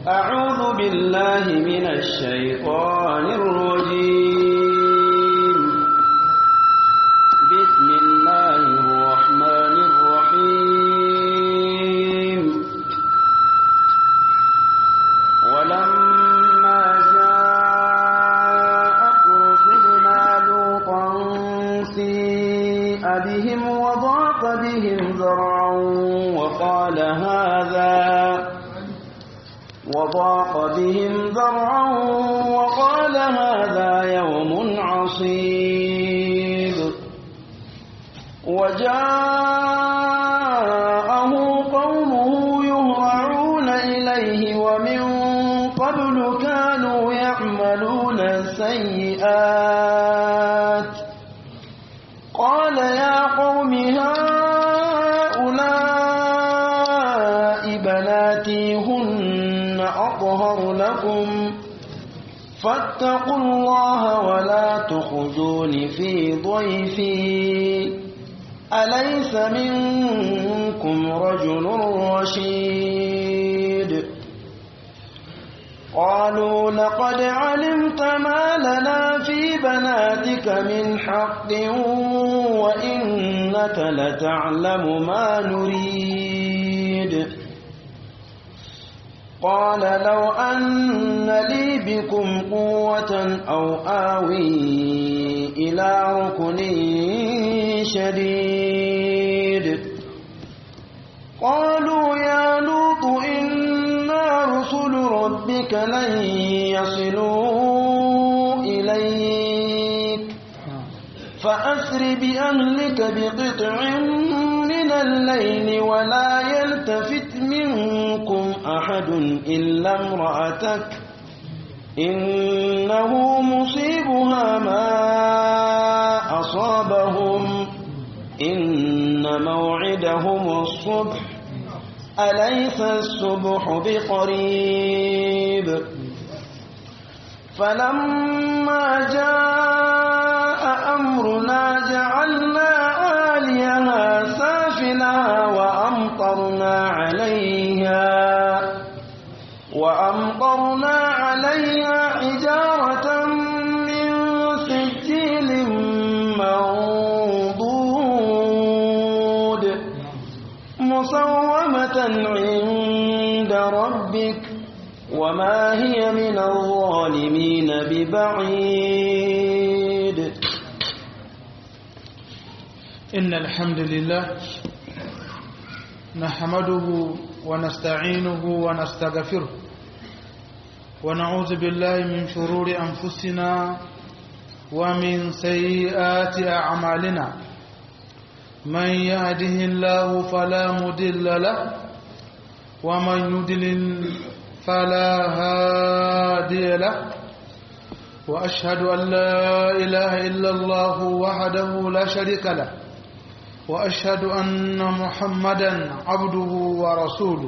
أعوذ بالله من الشيطان الرجيم بسم الله الرحمن الرحيم ولما جاءت رسلنا لوطا سيء بهم وضاق بهم ذرعا وقال هذا وضاق بهم ذرعا وقال هذا يوم عصيب وجاءه قومه يهرعون إليه ومن قبل كانوا يعملون السيئات قال يا قوم هؤلاء بناتي هن أطهر لكم فاتقوا الله ولا تخزون في ضيفي أليس منكم رجل رشيد قالوا لقد علمت ما لنا في بناتك من حق وإنك لتعلم ما نريد قال لو أن لي بكم قوة أو آوي إلى ركن شديد قالوا يا لوط إنا رسل ربك لن يصلوا إليك فأسر بأهلك بقطع من الليل ولا يلتفت منكم أحد إلا امرأتك إنه مصيبها ما أصابهم إن موعدهم الصبح أليس الصبح بقريب فلما جاء أمرنا جعلنا عاليها سافلها وأمطرنا عليها وأمطرنا عليها حجارة من سجيل منضود مسومة عند ربك وما هي من الظالمين ببعيد إن الحمد لله نحمده ونستعينه ونستغفره ونعوذ بالله من شرور أنفسنا ومن سيئات أعمالنا من يهده الله فلا مدل له ومن يدلل فلا هادي له وأشهد أن لا إله إلا الله وحده لا شريك له وأشهد أن محمدا عبده ورسوله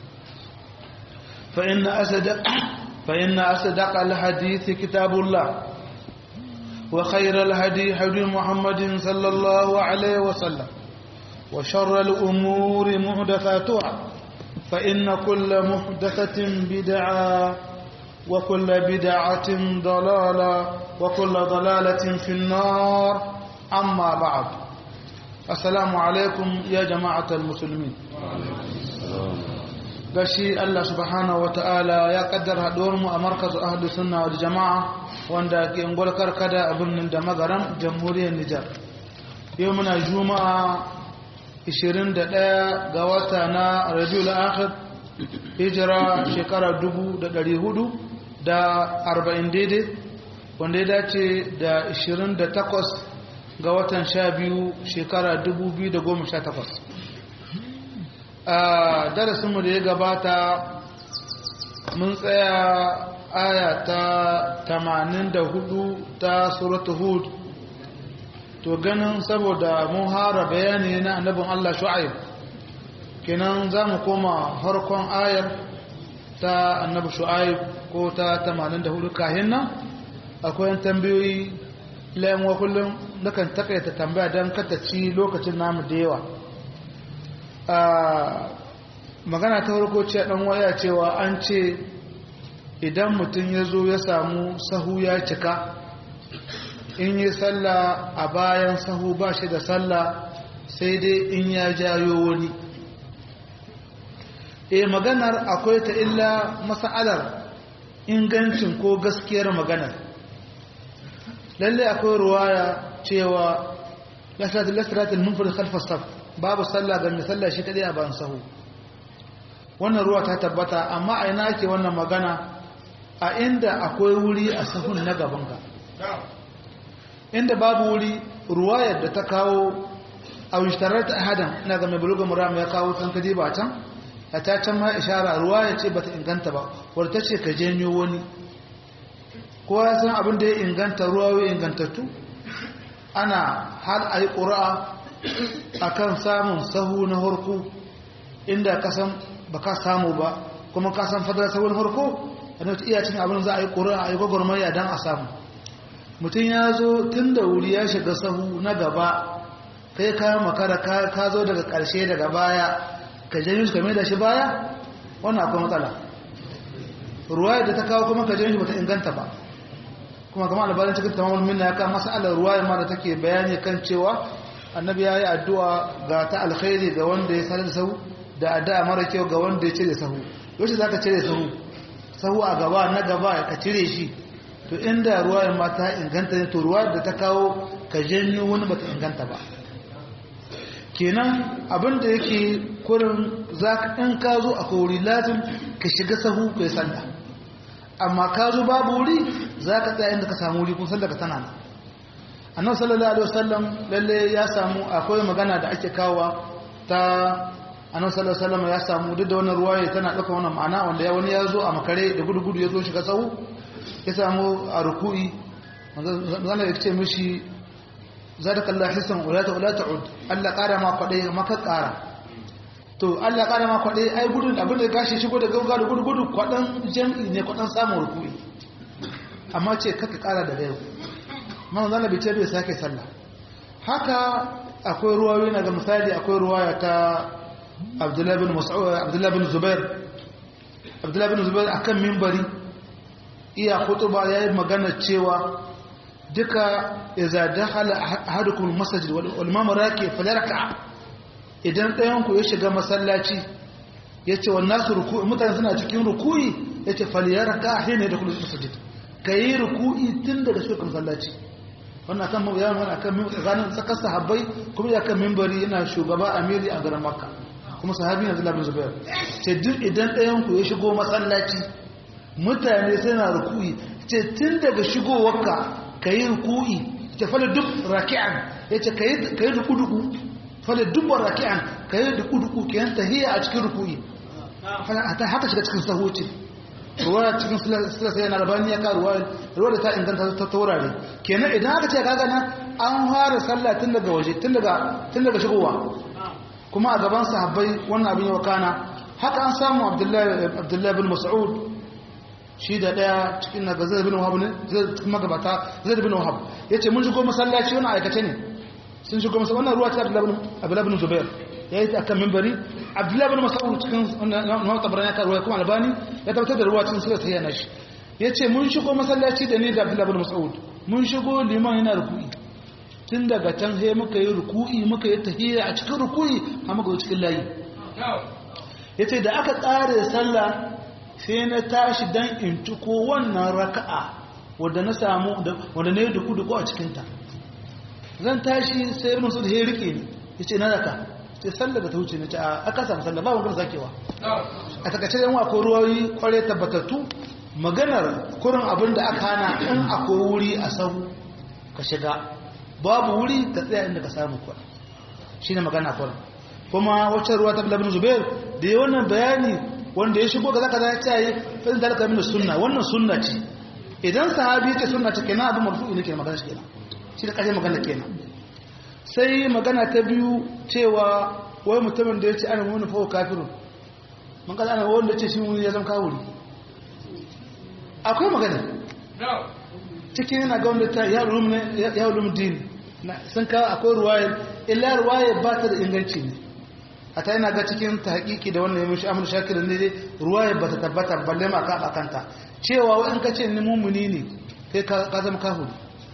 فإن أصدق فإن أصدق الحديث كتاب الله وخير الهدي هدي محمد صلى الله عليه وسلم وشر الأمور محدثاتها فإن كل محدثة بدعة وكل بدعة ضلالة وكل ضلالة في النار أما بعد السلام عليكم يا جماعة المسلمين gashi Allah subhanahu wa ta'ala ya kaddara mu a markazu ahlu sunna wal jama'a wanda ke ngolkar kada a birnin da magaram jamhuriyar Nijar yau muna juma'a 21 ga wata na Rabiul Akhir hijira shekara 1400 da 40 daidai wanda ya dace da 28 ga watan 12 shekara 2018 a darasinmu da ya gabata mun tsaya aya ta 84 ta suratu hud to ganin saboda mun hara bayani na annabin Allah shu'aib kenan za mu koma harkon ayar ta annabi shu'aib ko ta 84 kahin nan akwai tambayoyi layan wa kullum nakan takaita tambaya don ci lokacin namu da yawa magana ta farko ce dan waya cewa an ce idan mutum ya zo ya samu sahu ya cika in yi sallah a bayan sahu ba shi da sallah sai dai in ya jayo wani e maganar akwai ta illa masa'alar ingancin ko gaskiyar maganar lalle akwai ruwaya cewa lasiratul munfir khalfas saf babu sallah ga mai sallah shi kadai a ban sahu wannan ruwa ta tabbata amma a ina ake wannan magana a inda akwai wuri a sahun na gabanka inda babu wuri ruwayar da ta kawo a wishtarar ta ahadan ina ga mai buluga muram ya kawo can kaje ba can a ta can ma ishara ruwaya ce bata inganta ba wadda ta ce ka janyo wani kowa ya san abin da ya inganta ruwa ya ingantattu ana har a yi ƙura'a a kan samun sahu na harko inda kasan ba ka samu ba kuma kasan fadar sahun harko a nauta iya cin abin za a yi ƙura'a a yi gwagwarmaya don a samu mutum ya zo tun da wuri ya shiga sahu na gaba kai ka makara ka zo daga ƙarshe daga baya ka janyo shi kame da shi baya wannan akwai matsala ruwa da ta kawo kuma ka janyo shi bata inganta ba kuma kama albarin cikin tamamul minna ya kama masalar ruwa ma da take bayani kan cewa annabi ya yi addu'a ga ta alkhairi ga wanda ya sanar da sahu da addu'a mara kyau ga wanda ya cire sahu yaushe za ka cire sahu sahu a gaba na gaba ka cire shi to inda ruwa ma ta inganta ne to ruwa da ta kawo ka janyo wani bata inganta ba kenan abin da yake kurin za ka in ka zo a kori lazim ka shiga sahu ka yi sallah amma ka zo babu wuri za ka tsaya inda ka samu wuri kun sallah ka tana nan annabi sallallahu alaihi wasallam lalle ya samu akwai magana da ake kawowa ta annabi sallallahu alaihi wasallam ya samu duk da wannan ruwaya tana dauka wannan ma'ana wanda ya wani ya zo a makare da gudu-gudu ya zo shiga sahu ya samu a ruku'i manzo ya ce mishi zadaka Allah hisan wala ta wala ta'ud Allah kara ma kwadai maka kara to Allah kara ma kwadai ai gudun abin da gashi shigo da gauga da gudu gudu kwadan jami'i ne kwadan samun ruku'i amma ce kaka kara da yau man zalla bi ce bai sake sallah haka akwai ruwayoyi na ga misali akwai ruwaya ta Abdullah bin Mas'ud Abdullah bin Zubair Abdullah bin Zubair akan minbari iya khutuba yayi magana cewa duka iza dakhala ahadukum almasjid wal imam raki falyarka idan ɗayan ku ya shiga masallaci yace wan nasu ruku'i mutane suna cikin ruku'i yace falyarka hina da kullu masjid kai ruku'i tun daga shiga masallaci wannan kan mu yawan wannan kan tsakanin tsakar sahabbai kuma ya kan minbari yana shugaba amiri a garin makka kuma sahabi Abdullah bin Zubair ce duk idan ɗayan ku ya shigo masallaci mutane suna ruku'i ce tun daga shigowarka ka yi ruku'i ta fala duk raki'an ya ce ka yi duku-duku fala dubban raki'an ka yi duku-duku ke yan tahiyya a cikin ruku'i ta haka shiga cikin sahoci ruwa cikin silasa yana rabani ya karuwa ruwa da ta inganta ta taurare kenan idan aka ce ka gana an fara sallah tun daga waje tun daga shigowa kuma a gaban sahabbai wannan abin yawa kana haka an samu abdullahi bin mas'ud shi da daya cikin na zai bin wahab ne zai cikin magabata zai bin wahab ya ce mun shigo masallaci wani aikace ne sun shigo masallaci wannan ruwa ta abdullahi bin zubair ya yi akan mimbari abdullahi bin mas'ud cikin na tabaran ya karuwa kuma albani ya tabbatar da ruwa cikin sura ta yana shi ya ce mun shigo masallaci da ni da abdullahi bin mas'ud mun shigo liman yana ruku'i tun daga can sai muka yi ruku'i muka yi tahiyya a cikin ruku'i har muka yi cikin layi ya ce da aka tsare sallah sai na tashi dan in ciko wannan raka'a wadda na samu wadda na yi duku-duku a cikinta zan tashi sai musu da ya rike ni ya ce na raka sai sallar da ta wuce na ce a aka samu sallar ba wani sakewa a takaice yan wa ruwayi kware tabbatattu maganar kurin abin da aka hana in akwai wuri a sahu ka shiga babu wuri ka tsaya inda ka samu kwa shi ne magana kurin kuma wacce ruwa ta labin zubair da yi wannan bayani wanda ya shigo kaza kaza ya ce yi fadin da alaka mini sunna wannan sunna ce idan sahabi ya ce sunna ce kenan abin marfu'i ne ke magana shi kenan shi da kashe magana kenan sai magana ta biyu cewa wai mutumin da ya ce ana wani fawo kafirun man kaza ana wanda ce shi wani ya zama kawuri akwai magana cikin yana ga wanda ta ya ulum din sun kawo akwai ruwayar illa ruwayar ba ta da inganci ne a ta yana ga cikin tahqiqi da wannan yamin shi amul shakir ne dai ruwaya bata tabbata balle ma ka bakanta cewa in ka ce ni mumuni ne kai ka zama kafiri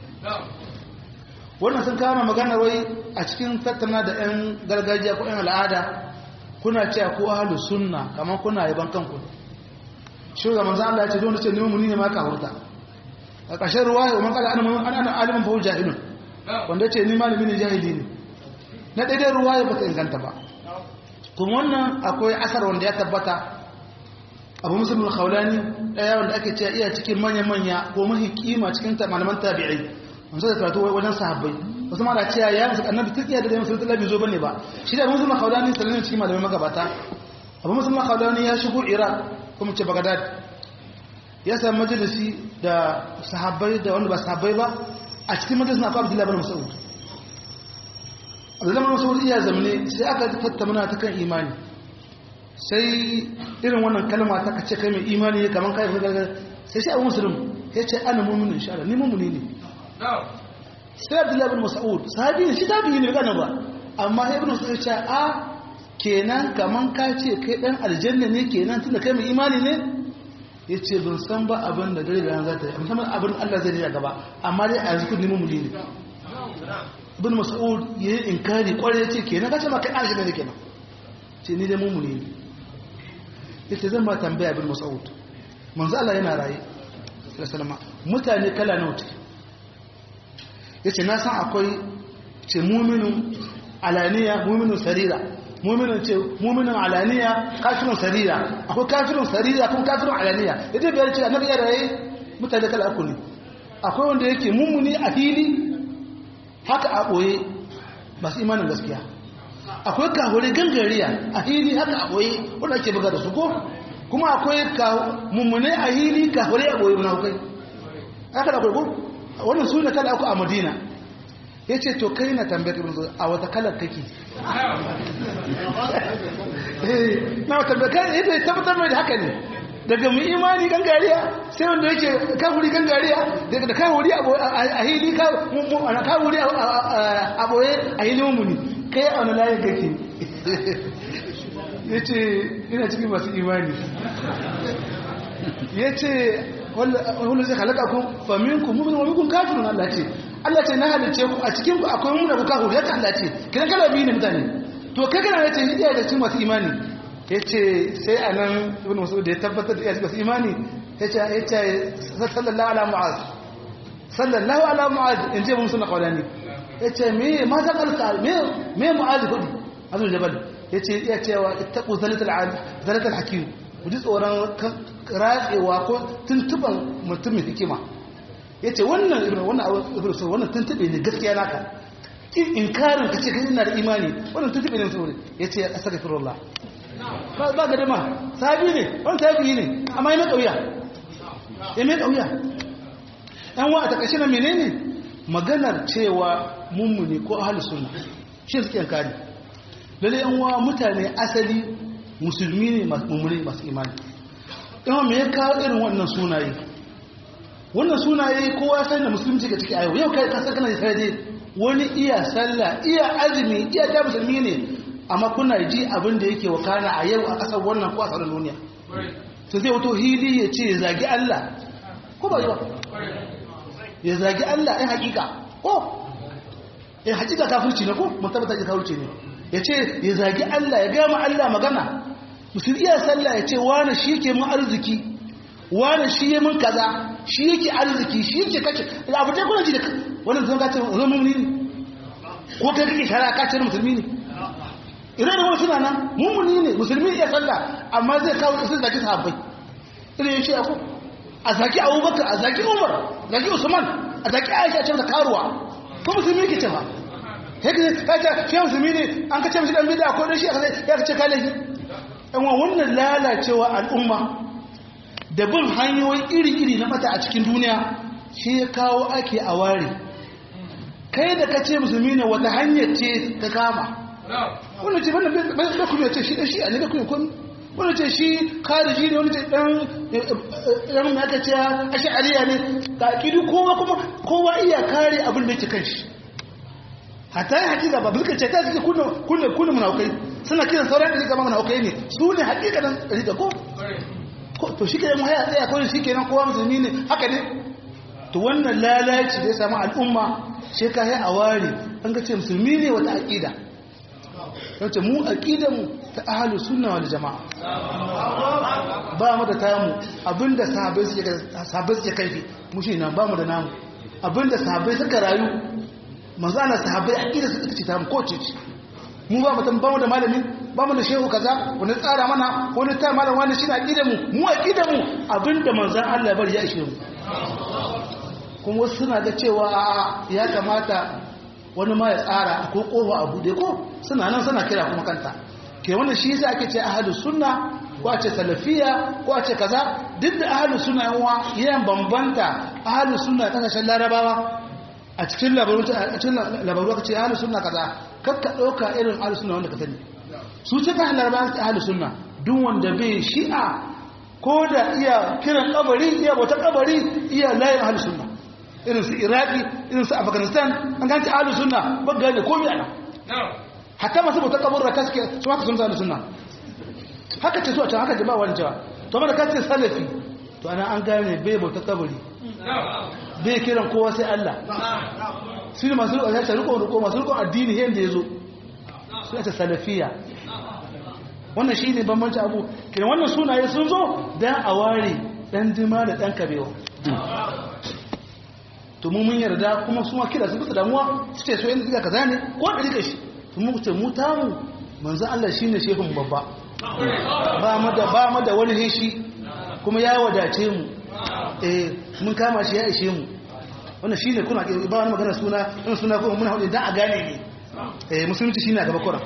wannan sun kama magana wai a cikin tattauna da yan gargajiya ko yan al'ada kuna cewa ko ahlus sunna kamar kuna yaban kanku shi ga manzo Allah ya ce don ce ni mumuni ne ma ka hurta a ƙarshen ruwaya wa man qala ana ana alimun fa jahilun wanda ce ni malami ne jahili ne na daidai ruwaya ba ta inganta ba kuma wannan akwai asar wanda ya tabbata abu musulun khawlani daya wanda ake cewa iya cikin manya-manya ko mahi kima cikin malaman tabi'ai wanda da karatu wajen sahabbai wasu ma da cewa ya musu annabi duk iya da dai musulun talabi zo bane ba shi da musulun khawlani sanin cikin malaman magabata abu musulun khawlani ya shigo iraq kuma ce bagdad ya samu majalisi da sahabbai da wanda ba sahabbai ba a cikin majalisin akwai abdullahi bin mas'ud abdullahi bin mas'ud iya zamne sai aka tattauna ta kan imani sai irin wannan kalma ta kace kai mai imani ne kaman kai gargar sai shi abu musulun ya ce ana mu'minin insha Allah ni mu'mini ne sai abdullahi bin mas'ud sahabi ne shi tabi'i ne kana ba amma ibn mas'ud ya ce a kenan kaman ka ce kai dan aljanna ne kenan tunda kai mai imani ne ya ce ban san ba abin da dare da ran za ta yi musamman abin Allah zai riya gaba amma dai a yanzu kudi mummuli ne ibn mas'ud ya yi inkari kwarai ya ce kenan kace ma kai aljanna ne kenan ce ni dai mummuli ne yace zan ma tambaya ibn mas'ud manzo Allah yana raye sallallahu mutane kala nawa ce yace na san akwai ce mu'minun alaniya mu'minun sarira muminin ce muminin alaniya kafirun sarira akwai kafirun sarira kuma kafirun alaniya idan biyar ce annabi ya raye mutane kala uku ne akwai wanda yake mummuni a fili haka a boye ba su imanin gaskiya akwai kahure gangariya a fili haka a boye wanda ake buga da su ko kuma akwai mummune a fili kahure a boye na hukai haka da kurkur wannan su ne kala uku a madina ya ce to kai na tambayar ibn zuwa a wata kalar kake na wata tambayar yadda ya tabbatar mai da haka ne daga mu imani gangariya sai wanda yake kafuri gangariya daga da kafuri a hili kafuri a boye a hili mummuni kai a wani layin kake ya ce ina cikin masu imani ya ce wanda zai halaka ku faminku mummin wa mikun kafirun Allah ce Allah ce na halice ku a cikin ku akwai mun da ku kafu ya Allah ce kidan kala biyu ne mutane to kai kana yace iya da cikin masu imani yace sai anan ibn mas'ud da ya tabbatar da iya masu imani yace yace sallallahu ala mu'az sallallahu ala mu'az in ce mun sunna qawlani yace me ma ta kalka me me mu'az kudi azul jabal yace yace wa ittaqu zalatul alim zalatul hakim ku ji tsoron ratsewa ko tuntuban mutumin hikima ya ce wannan irin wannan abin so wannan tuntube ne gaskiya naka inkarin ka ce kai ina da imani wannan tuntube ne saboda ya ce astaghfirullah ba ba ga dama sabi ne wannan sabi ne amma yana kauya ya mai kauya dan wa a takashi na menene maganar cewa mummuni ko ahlus sunna shi suke inkari lalle yan wa mutane asali musulmi ne mummuni masu imani yawan me ya kawo irin wannan sunaye wannan sunaye kowa sai da musulunci ga ciki a yau yau kai kasar kana sai wani iya sallah iya azumi iya ta musulmi ne amma kuna ji abin da yake wakana a yau a kasar wannan ko a sauran duniya to zai wato hili ya ce zagi Allah ko ba yi ba ya zagi Allah ɗin hakika ko ya hakika kafirci ne ko mun tabbata ji kafirci ne ya ce ya zagi Allah ya gama Allah magana musulmi iya sallah ya ce wani shi ke mun arziki wani shi ya mun kaza shi yake arziki shi yake kace abu dai kuna ji da wannan zan kace zan mumuni ne ko kai kake shara ka ce musulmi ne idan da wani suna nan mumuni ne musulmi ya sallah amma zai kawo sai zaki sahabbai idan ya ce aku a zaki abubakar a zaki umar zaki usman a zaki aisha ce da karuwa ko musulmi yake ce ba haka ka ce shi musulmi ne an ka ce mishi dan bid'a ko dan shi ya ka ce ka laifi dan wannan lalacewa al'umma da bin hanyoyi iri-iri na mata a cikin duniya shi ya kawo ake a ware kai da ka ce musulmi ne wata hanyar ce ka kama wani ce bai kuma ce shi da shi a ne da kuma kun wani ce shi kariji ne wani ce dan yan mai aka ce a sha'ariya ne ga kidu kowa kuma kowa iya kare abin da ke kan shi hatta yi hakika ba bulka ce ta suke kunna kunna munafukai suna kiran sauran ɗari gama mana ok ne su ne hakikanin ɗari da ko to shi kenan haya tsaya ko shi kenan kowa musulmi ne haka ne to wannan lalaci da ya samu al'umma shi ka yi a ware an ga ce musulmi ne wata aƙida wacce mu aƙidanmu ta ahalu sunna wal jama'a ba mu da tamu abinda sahabbai suke kaifi mu shi nan ba mu da namu abinda sahabbai suka rayu manzo ana sahabbai aƙida suka ce tamu ko ce mu ba mutum ba mu da malami ba mu da shehu kaza wani tsara mana wani ta malam wani shi na aƙidanmu mu aƙidanmu abinda manzan Allah bari ya ishe mu kuma wasu suna ga cewa ya kamata wani ma ya tsara ko kofa a bude ko suna nan suna kira kuma kanta ke wannan shi yasa ake ce ahlus sunna ko a ce salafiya ko a ce kaza duk da ahlus sunna yan uwa yan bambanta ahlus sunna kasashen larabawa a cikin labaru a cikin labaru ka ce ahlus sunna kaza kakka dauka irin ahlus sunna wanda ka sani su ce ta larabawa ta ahlus sunna duk wanda bai shi'a ko da iya kiran kabari iya bauta kabari iya layin ahlus sunna irin su iraki irin su afghanistan an ganci ahlus sunna ba gane komai ana hatta masu bauta kaburra kaske su haka sun zana sunna haka ce su a can haka jama'a wani cewa to mana kace salafi to ana an gane bai bauta kabari bai kiran kowa sai Allah su ne masu rikon ya rikon riko masu rikon addini yadda ya zo su ya ce salafiya wannan shi ne bambanci abu kiran wannan sunaye sun zo don a ware ɗan jima da ɗan kabewa to mu mun yarda kuma su ma kira su bisa damuwa su ce so yin diga kaza ne ko da diga shi to mu ce mu tamu manzo Allah shine shehun babba ba mu da ba mu da wani heshi kuma ya wadace mu eh mun kama shi ya ishe mu wannan shine kuna ba wani magana suna in suna kuma muna hudu dan a gane ne eh musulunci shine a gaba kuran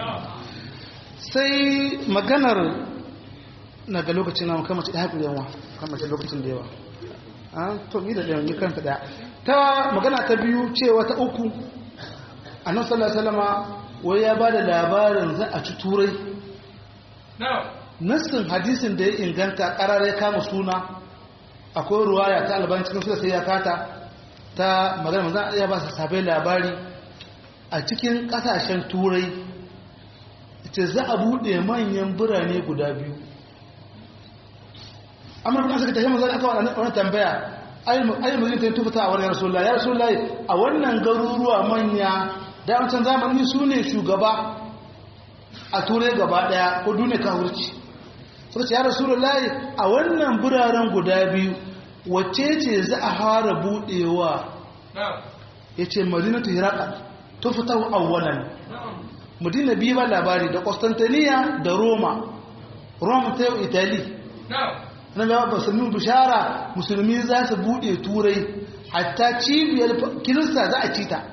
sai maganar na ga lokacin na kama ci da haƙuri yawa kama ci lokacin da yawa an to mi da ɗaya ni kanta ɗaya ta magana ta biyu cewa ta uku annabi sallallahu alaihi wasallama wai ya bada labarin za a ci turai nassin hadisin da ya inganta ƙarar ya kama suna akwai ruwaya ta alban cikin su sai ya kata ta magana manzan ya ba su sabai labari a cikin ƙasashen turai ce za a buɗe manyan birane guda biyu amma kuma suka tafi manzan aka wani tambaya ayi mazin ta yi tufata a wani rasulullah ya rasulullah a wannan garuruwa manya da amcan zamani su ne shugaba a turai gaba daya ko duniya ka wurci suka ce ya rasulullah a wannan biraren guda biyu wacce ce za a fara budewa ya ce madinatu hiraka tufata awwalan madina biyu ba labari da constantiniya da roma roma ta yau italy na da musulmi bishara musulmi za su bude turai hatta cibiyar kirista za a ci ta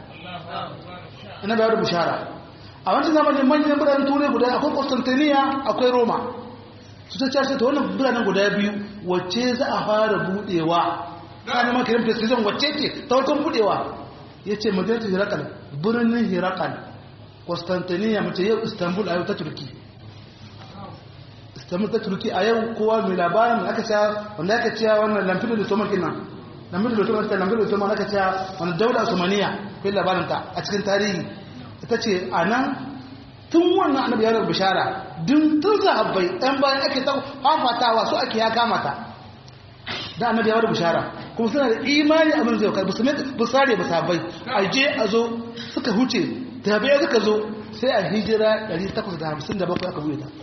na da bishara a wancan zamanin manyan biranen turai guda akwai constantiniya akwai roma su ta cashe ta wannan biranen guda biyu wacce za a fara budewa ta neman kiran precision wacce ce ta wajen budewa ya ce madinatu hirakal birnin hirakal constantiniya mace yau istanbul a yau ta turki istanbul ta turki a yau kowa mai labarin aka cewa wanda aka cewa wannan lamfin da tomar kinan lamfin da tomar ta lamfin da tomar aka cewa wani daula usmaniya kai labarin ta a cikin tarihi ita ce a nan tun wannan annabi ya rubuta bishara dun tun sahabbai ɗan bayan ake ta fafatawa su ake ya kamata da annabi ya rubuta bishara kuma suna da imani abin zai kai musulmi ba sare ba sahabbai a je a zo suka huce tabi'a suka zo sai a hijira 857 aka buɗe ta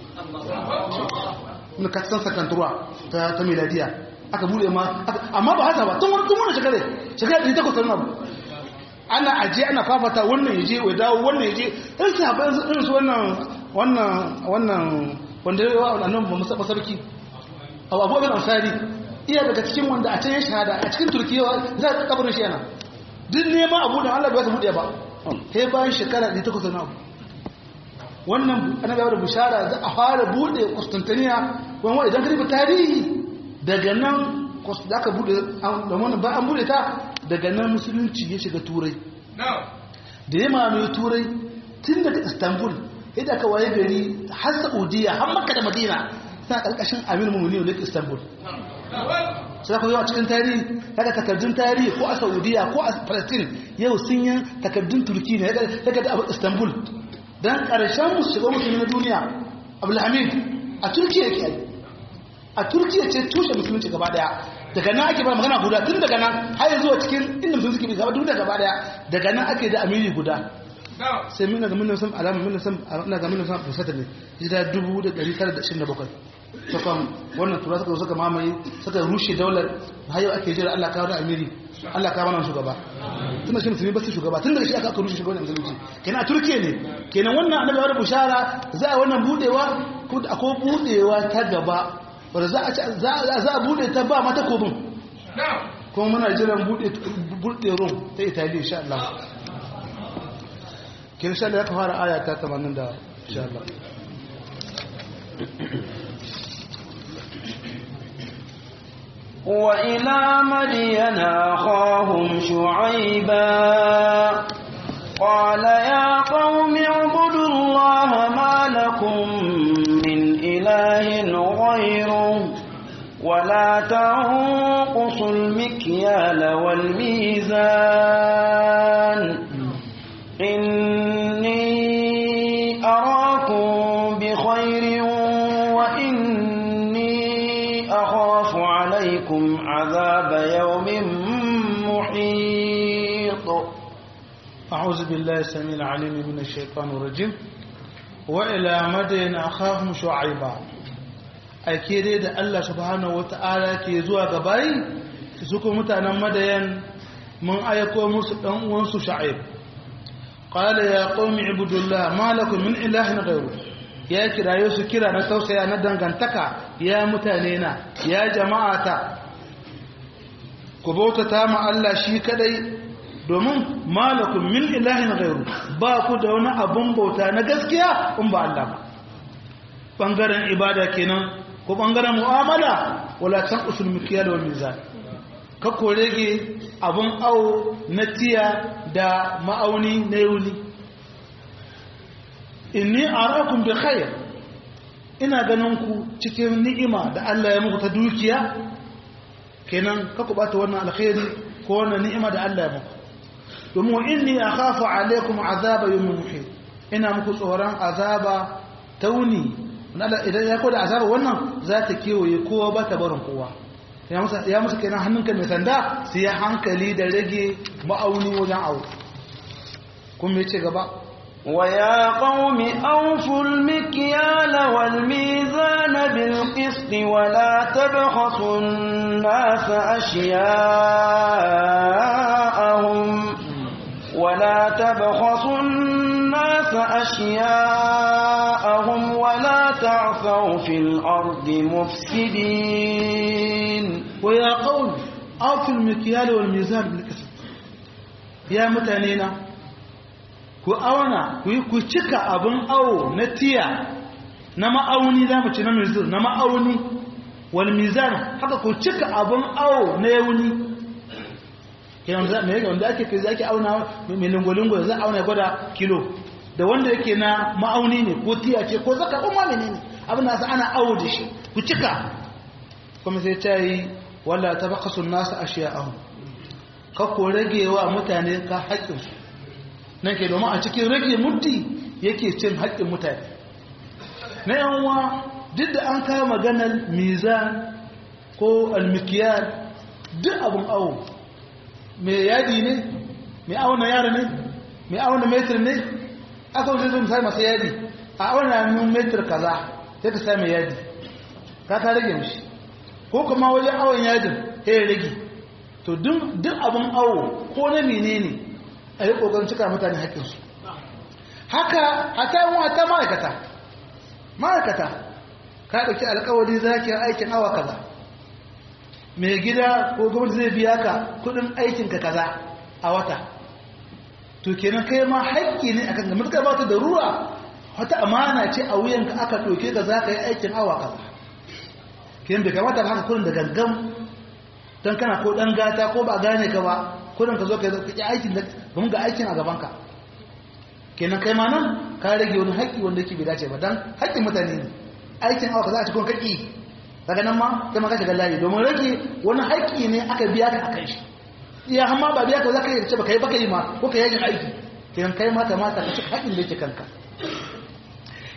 na kasan sakantarwa ta ta miladiya aka bude ma amma ba haka ba tun wani tun wani shekare shekare ɗari takwas tsarin abu ana aje ana fafata wannan yaje wai dawo wannan yaje in su haɓa irin su wannan wannan wannan wanda ya wa annan ba musa sarki abu abu abin ansari iya daga cikin wanda a can ya shahada a cikin turkiya za a kabarin shi yana duk neman abu da allah bai su buɗe ba sai bayan shekara ɗari takwas tsarin abu wannan annabi ya bishara za a fara bude Constantinople wani idan ka rubuta tarihi daga nan da aka bude da wannan ba an bude ta daga nan musulunci ya shiga turai da ya mamaye turai tun daga Istanbul idan aka waye gari har Saudiya har Makka da Madina suna karkashin Amir Mu'minin da Istanbul sai ku zo a cikin tarihi daga takardun tarihi ko a Saudiya ko a Palestine yau sun yi takardun Turki ne daga Istanbul dan karshen musu shiga musulmi na duniya abdulhamid a turkiya yake yi a turkiya ce tushe musulunci gaba daya daga nan ake ba magana guda tun daga nan har zuwa cikin inda musulunci ke gaba duniya gaba daya daga nan ake da amiri guda sai mina ga minna san alama minna san ina ga minna san fusata ne hijira 1927 sakon wannan tura suka suka mamaye suka rushe daular har yau ake jira Allah kawo da amiri Allah kawo mana shugaba tunda shi musulmi ba su shugaba tun daga shi aka rushe shugaban musulunci kenan a turkiya ne kenan wannan annabi ya bushara za a wannan budewa ko akwai budewa ta gaba wanda za a za a bude ta ba mata kobin kuma muna jiran bude bude rum ta italiya insha Allah kin sha Allah ya fara aya ta 80 da insha Allah وإلى مدين أخاهم شعيبا قال يا قوم اعبدوا الله ما لكم من إله غيره ولا تنقصوا المكيال والميزان إني أراكم بخير وإني أخاف عليكم عذاب يوم محيط أعوذ بالله السميع العليم من الشيطان الرجيم وإلى مدين أخاهم شعيبا أكيد da Allah subhanahu wata'ala ke zuwa gabayi su kuma mutanen madayan mun aiko musu dan uwansu Shu'aib qala ya qaumi ibudullah ma lakum min ilahin ghayru ya kirayo su kira na tausaya na dangantaka ya mutane na ya jama'ata ku bautata ma Allah shi kadai domin malakun min ilahin gairu ba ku da wani abun bauta na gaskiya in ba Allah ba bangaren ibada kenan ko bangaren mu'amala wala tan usul mikiyal wal mizan ka ko rage abun awo na tiya da ma'auni na yuli inni arakum bi khair ina ganin ku cikin ni'ima da Allah ya muku ta dukiya kenan ka ku bata wannan alkhairi ko wannan ni'ima da Allah ya muku domin inni akhafu alaikum azaba yawmin muhit ina muku tsoron azaba tauni idan ya koda azaba wannan za ta kewaye kowa ba ta barin kowa ya musu kenan hannunka mai sanda su yi hankali da rage ma'auni wajen awo kuma ya ce gaba ويا قوم أوفوا المكيال والميزان بالقسط ولا تبخسوا الناس أشياءهم ولا تبخسوا الناس أشياءهم ولا تعثوا في الأرض مفسدين ويا قوم أوفوا المكيال والميزان بالقسط يا متانينا ku auna ku cika abin awo na tiya na ma'auni za mu ci na mizir na ma'auni wal mizan haka ku cika abin awo na yauni kenan za me wanda ake kai zaki auna mai lingolingo za auna ya gwada kilo da wanda yake na ma'auni ne ko tiya ce ko zaka ko ma menene abin da ana awo da shi ku cika kuma sai ta yi wala tabaqasu nasu ashiya'ahum ka ko rage wa mutane ka haƙƙinsu nan ke domin a cikin rage muddi yake cin haƙƙin mutane na yanwa duk da an kawo maganar mizan ko almikiyar duk abin awo mai yadi ne mai auna yara ne mai auna metir ne aka wuce zai misali masu yadi a auna nun metir kaza sai ka sami yadi ka ta rage mishi ko kuma wajen awon yadin ya rage to duk abin awo ko na menene ne a yi ƙoƙarin cika mutane haƙƙinsu haka a ta yi ta ma'aikata ma'aikata ka ɗauki alƙawari za ki aikin awa kaza mai gida ko gwamnati zai biya ka kuɗin aikinka kaza a wata to kenan kai ma haƙƙi ne akan ga mutukar ba ta da ruwa wata amana ce a wuyanka aka ɗauke ka za ka yi aikin awa kaza kenan bai kamata ba haka kuɗin da gangan don kana ko ɗan gata ko ba gane ka ba kudin ka zo ka yi aikin da mun ga aikin a gabanka kenan kai ma nan ka rage wani haƙƙi wanda yake bai dace ba dan haƙƙin mutane ne aikin awa ka za a cikin kaƙi daga nan ma kai ma ka shiga layi domin rage wani haƙƙi ne aka biya ka akan shi iya amma ba biya ka za ka yi ce ba ka yi baka yi ma ko ka yajin aiki kenan kai ma kamata ka cika haƙƙin da yake kanka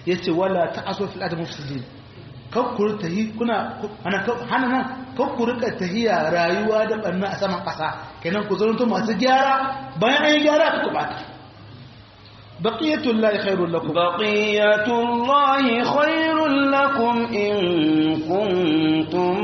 yace wala ta'asu fil ard mufsidin kakkuru tahi kuna ana hana nan kakkuru ka tahiya rayuwa da banna a saman kasa kenan ku zanto masu gyara bayan an yi gyara ku bata baqiyatullahi khairul lakum baqiyatullahi khairul lakum in kuntum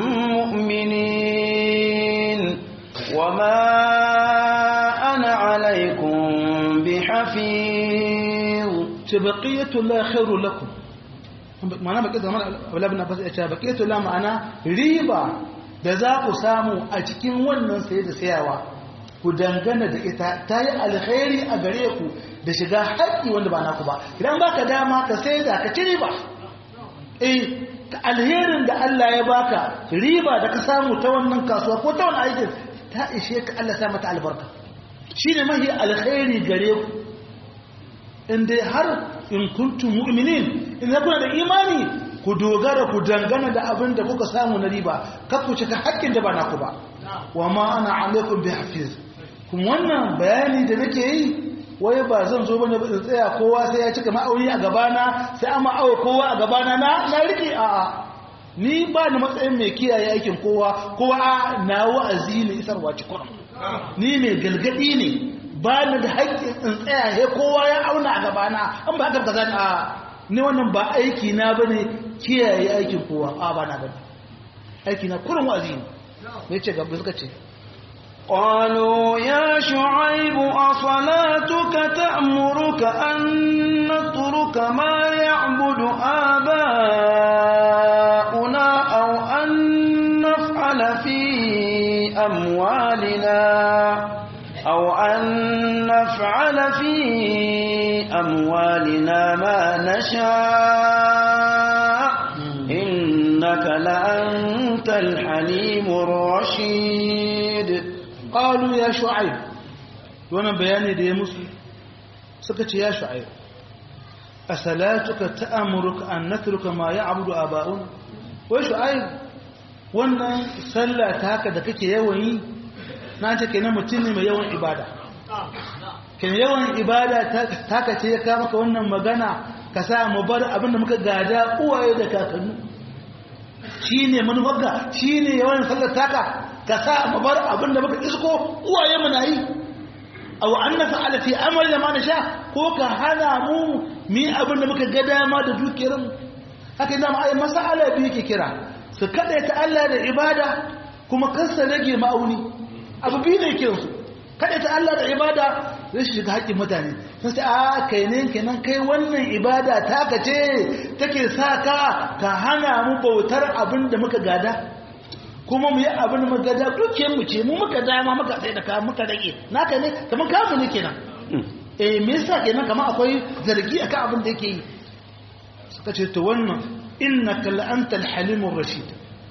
mu'minin wama ana alaykum bihafiz ce baqiyatullahi khairul lakum ma'ana baqiyatu mana abulabin abbas ya ce baqiyatu la ma'ana riba da za ku samu a cikin wannan saye da sayawa ku dangana da ita ta yi alkhairi a gare ku da shiga haƙƙi wanda ba naku ba idan baka dama ka sai da ka ci riba eh alherin da Allah ya baka riba da ka samu ta wannan kasuwa ko ta wannan aikin ta ishe ka Allah sa mata albarka shine mahi alkhairi gare ku in dai har in kuntum mu'minin idan kuna da imani ku dogara ku dangana da abin da kuka samu na riba kar ku cika haƙƙin da ba naku ba wa ma ana alaikum bi hafiz kuma wannan bayani da nake yi wai ba zan zo bane ba tsaya kowa sai ya cika ma'auni a gabana sai an ma'awa kowa a gabana na na rike a a ni ba ni matsayin mai kiyaye aikin kowa kowa a na wa'azi ne isarwa ci kurum ni mai galgadi ne ba ni da haƙƙin in tsaya he kowa ya auna a gabana an ba haka ka zan a ni wannan ba aiki na bane kiyaye aikin kowa a ba na bane aiki na kurum wa'azi ne me ce gaba suka ce قالوا يا شعيب أصلاتك تأمرك أن نترك ما يعبد آباؤنا أو أن نفعل في أموالنا أو أن نفعل في أموالنا ما نشاء إنك لأنت الحليم الرشيد qalu ya shu'aib wannan bayani da ya musu suka ce ya shu'aib asalatuka ta'amuruka an natruka ma ya'budu aba'un wai shu'aib wannan sallah ta haka da kake yawan yi na ce kenan mutum ne mai yawan ibada kenan yawan ibada ta ka ce ya ka maka wannan magana ka sa mu bar abin da muka gada uwaye da kakanni shine manufarka shine yawan sallar taka ka sa mu bar abin da muka isko uwaye mu na yi aw an nafa'ala fi amali da ma sha ko ka hana mu mi abin da muka ga dama da dukiyar mu haka idan ai masala biyu ke kira su kada ta Allah da ibada kuma kansa rage ma'auni abu biyu ne kiran su kada ta Allah da ibada zai shiga haƙƙin mutane sun sai a kai ne kenan kai wannan ibada ta ka ce take sa ka ka hana mu bautar abin da muka gada kuma mu yi abin da muka da dukiyar mu ce mu muka dama muka sai da ka muka rage naka ne kamar kamu ne kenan eh me yasa kenan kamar akwai zargi akan abin da yake yi suka ce to wannan innaka la anta al-halimur rashid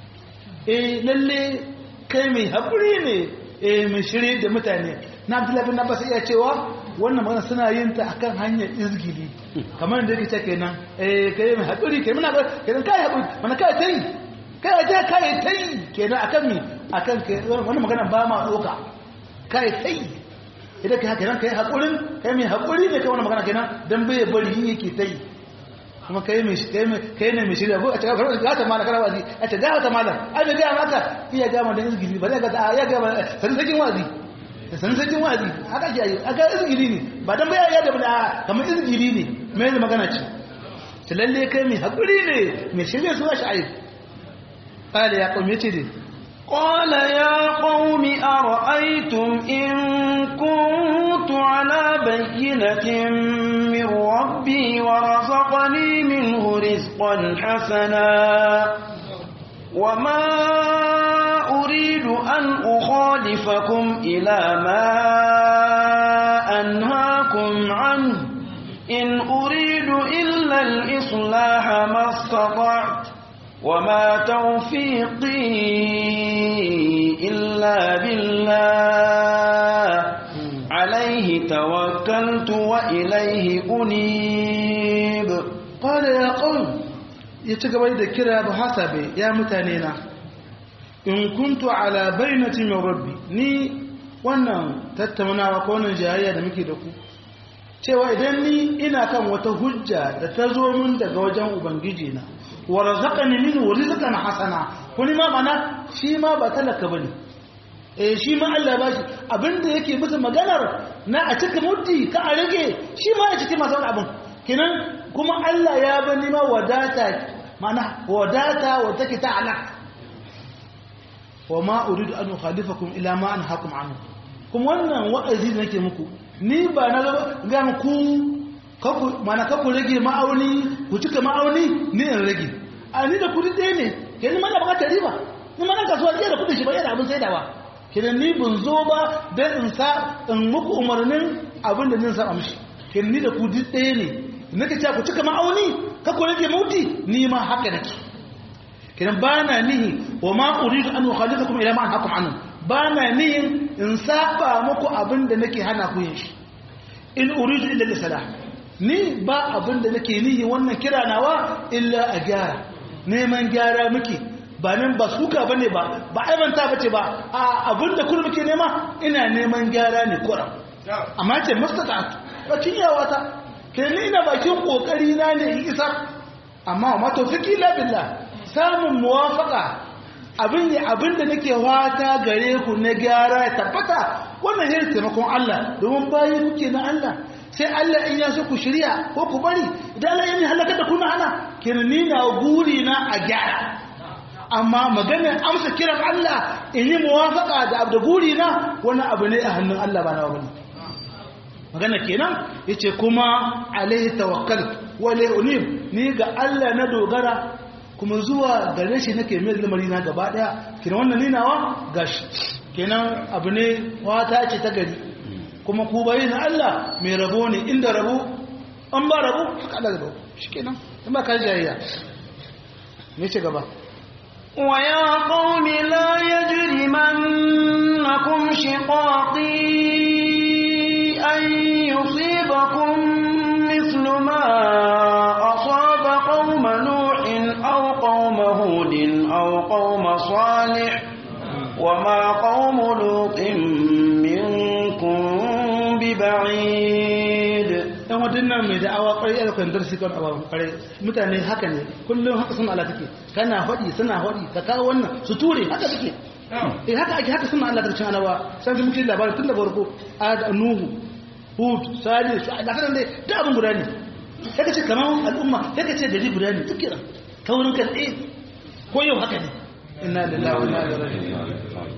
eh lalle kai mai hakuri ne eh mai shirye da mutane na Abdullahi bin Abbas iya cewa wannan magana suna yin ta akan hanyar izgili kamar da yake ce kenan eh kai mai hakuri kai muna kenan kai hakuri mana kai tai kai ta kai tai kenan akan mi akan kai wannan magana ba ma doka kai tai idan kai haka kai hakurin kai mai hakuri ne kai wannan magana kenan dan bai bari yin yake tai kuma kai mai kai mai kai ne mai shirya ko a cikin garin ga ta mala kana wazi a ce ga ta mala ai da ga maka iya ga ma dan izgili ba ga ta ya ga ma san sakin wazi san sakin wazi haka ji ayi aka izgili ne ba dan bai ya da ba kamar izgili ne mai magana ce ta lalle kai mai hakuri ne mai shirya su shi ayi قال يا قوم يتدي قال يا قوم أرأيتم إن كنت على بينة من ربي ورزقني منه رزقا حسنا وما أريد أن أخالفكم إلى ما أنهاكم عنه إن أريد إلا الإصلاح ما استطعت وما توفيقي إلا بالله عليه توكلت وإليه أنيب قال يا قوم يتقبل إذا كرا بحسب يا متانينا إن كنت على بينة من ربي ني wannan tattaunawa ko wannan jayayya da muke da ku cewa idan ni ina kan wata hujja da ta zo min daga wajen ubangiji na wa razaqani minhu rizqan hasana kuni ma mana shi ma ba talaka bane eh shi ma Allah ba shi abinda yake bisa maganar na a cika muddi ka a rage shi ma ya ciki masu abin kenan kuma Allah ya bani ma wadata mana wadata wa take ta alaq wa ma uridu an ukhalifakum ila ma anhaakum anhu kuma wannan wa'azi da nake muku ni ba na ga ku kaku mana kaku rage ma'auni ku cika ma'auni ni in rage a ni da kudi ɗaya ne kenan mana bukatar riba ni mana kasuwa ɗaya da kudin shi ba yana abin saidawa kenan ni bin zo ba don in sa in muku umarnin abin da nin saba mishi kenan ni da kudi ɗaya ne nake cewa ku cika ma'auni kaku rage mauti ni ma haka nake kenan ba na nihi wa ma uridu an ukhalifakum ila ma anhaakum anhu ba na nihin in saba muku abin da nake hana ku yin shi in uridu illa lisalah ni ba abin da nake nihi wannan kira nawa illa a gyara neman gyara muke ba nan ba suka bane ba ba aibanta bace ba a abin da kullum muke nema ina neman gyara ne kura amma ce mustata bakin yawa ta ke ni ina bakin kokari na ne in isa amma ma tawfiki la billah samun muwafaka abin ne abin da nake wata gare ku na gyara ya tabbata wannan yin taimakon Allah domin bayi kuke na Allah sai Allah in ya so ku shirya ko ku bari idan Allah ya ni halaka da kuna ana kenan ni na guri na a gyara amma maganar amsa kiran Allah in yi muwafaka da abu da guri na wani abu ne a hannun Allah ba na wani magana kenan yace kuma alaihi tawakkal wa unib ni ga Allah na dogara kuma zuwa gare shi nake mai lamari na gaba daya kenan wannan ni nawa gashi kenan abu ne wata ce ta gari kuma ku bayi na Allah mai rabo ne inda rabo an ba rabo haka Allah rabo shikenan in ba ka jayayya me ce gaba ويا قوم لا يجرمنكم شقاقي أن يصيبكم مثل ما أصاب قوم نوح أو قوم هود أو قوم صالح وما قوم لوط منكم ببعيد dan wadannan mai da'awa kwarai ya kan darsi kan awa kwarai mutane haka ne kullum haka sun Allah take kana hadi suna hadi ka kawo wannan su ture haka take eh haka ake haka suna Allah darcin alawa sai mun ji labarin tun da farko ad nuhu hud salih su da kan dai da abin guda ne sai ka ce kamar al'umma sai ka ce gari guda ne duk kira kaurin kan eh ko yau haka ne inna lillahi wa inna ilaihi raji'un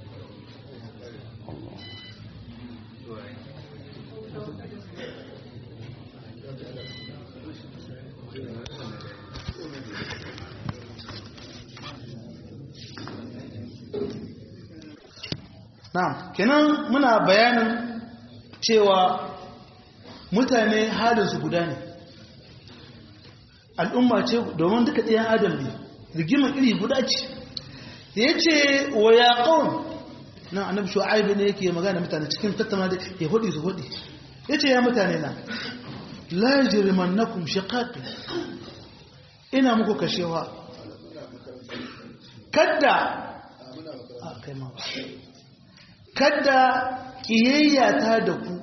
Na'am, kenan muna bayanin cewa mutane halinsu guda ne. Al'umma ce domin duka ɗayan Adam ne, rigimar iri guda ce. Ya ce wa ya ƙaun, na annabi shu'aibu ne yake magana mutane cikin tattama da ya hudu su hudu. Ya ce ya mutane na, la jirmannakum shiqaqi ina muku kashewa. Kadda, a kai ma kada ƙiyayyata da ku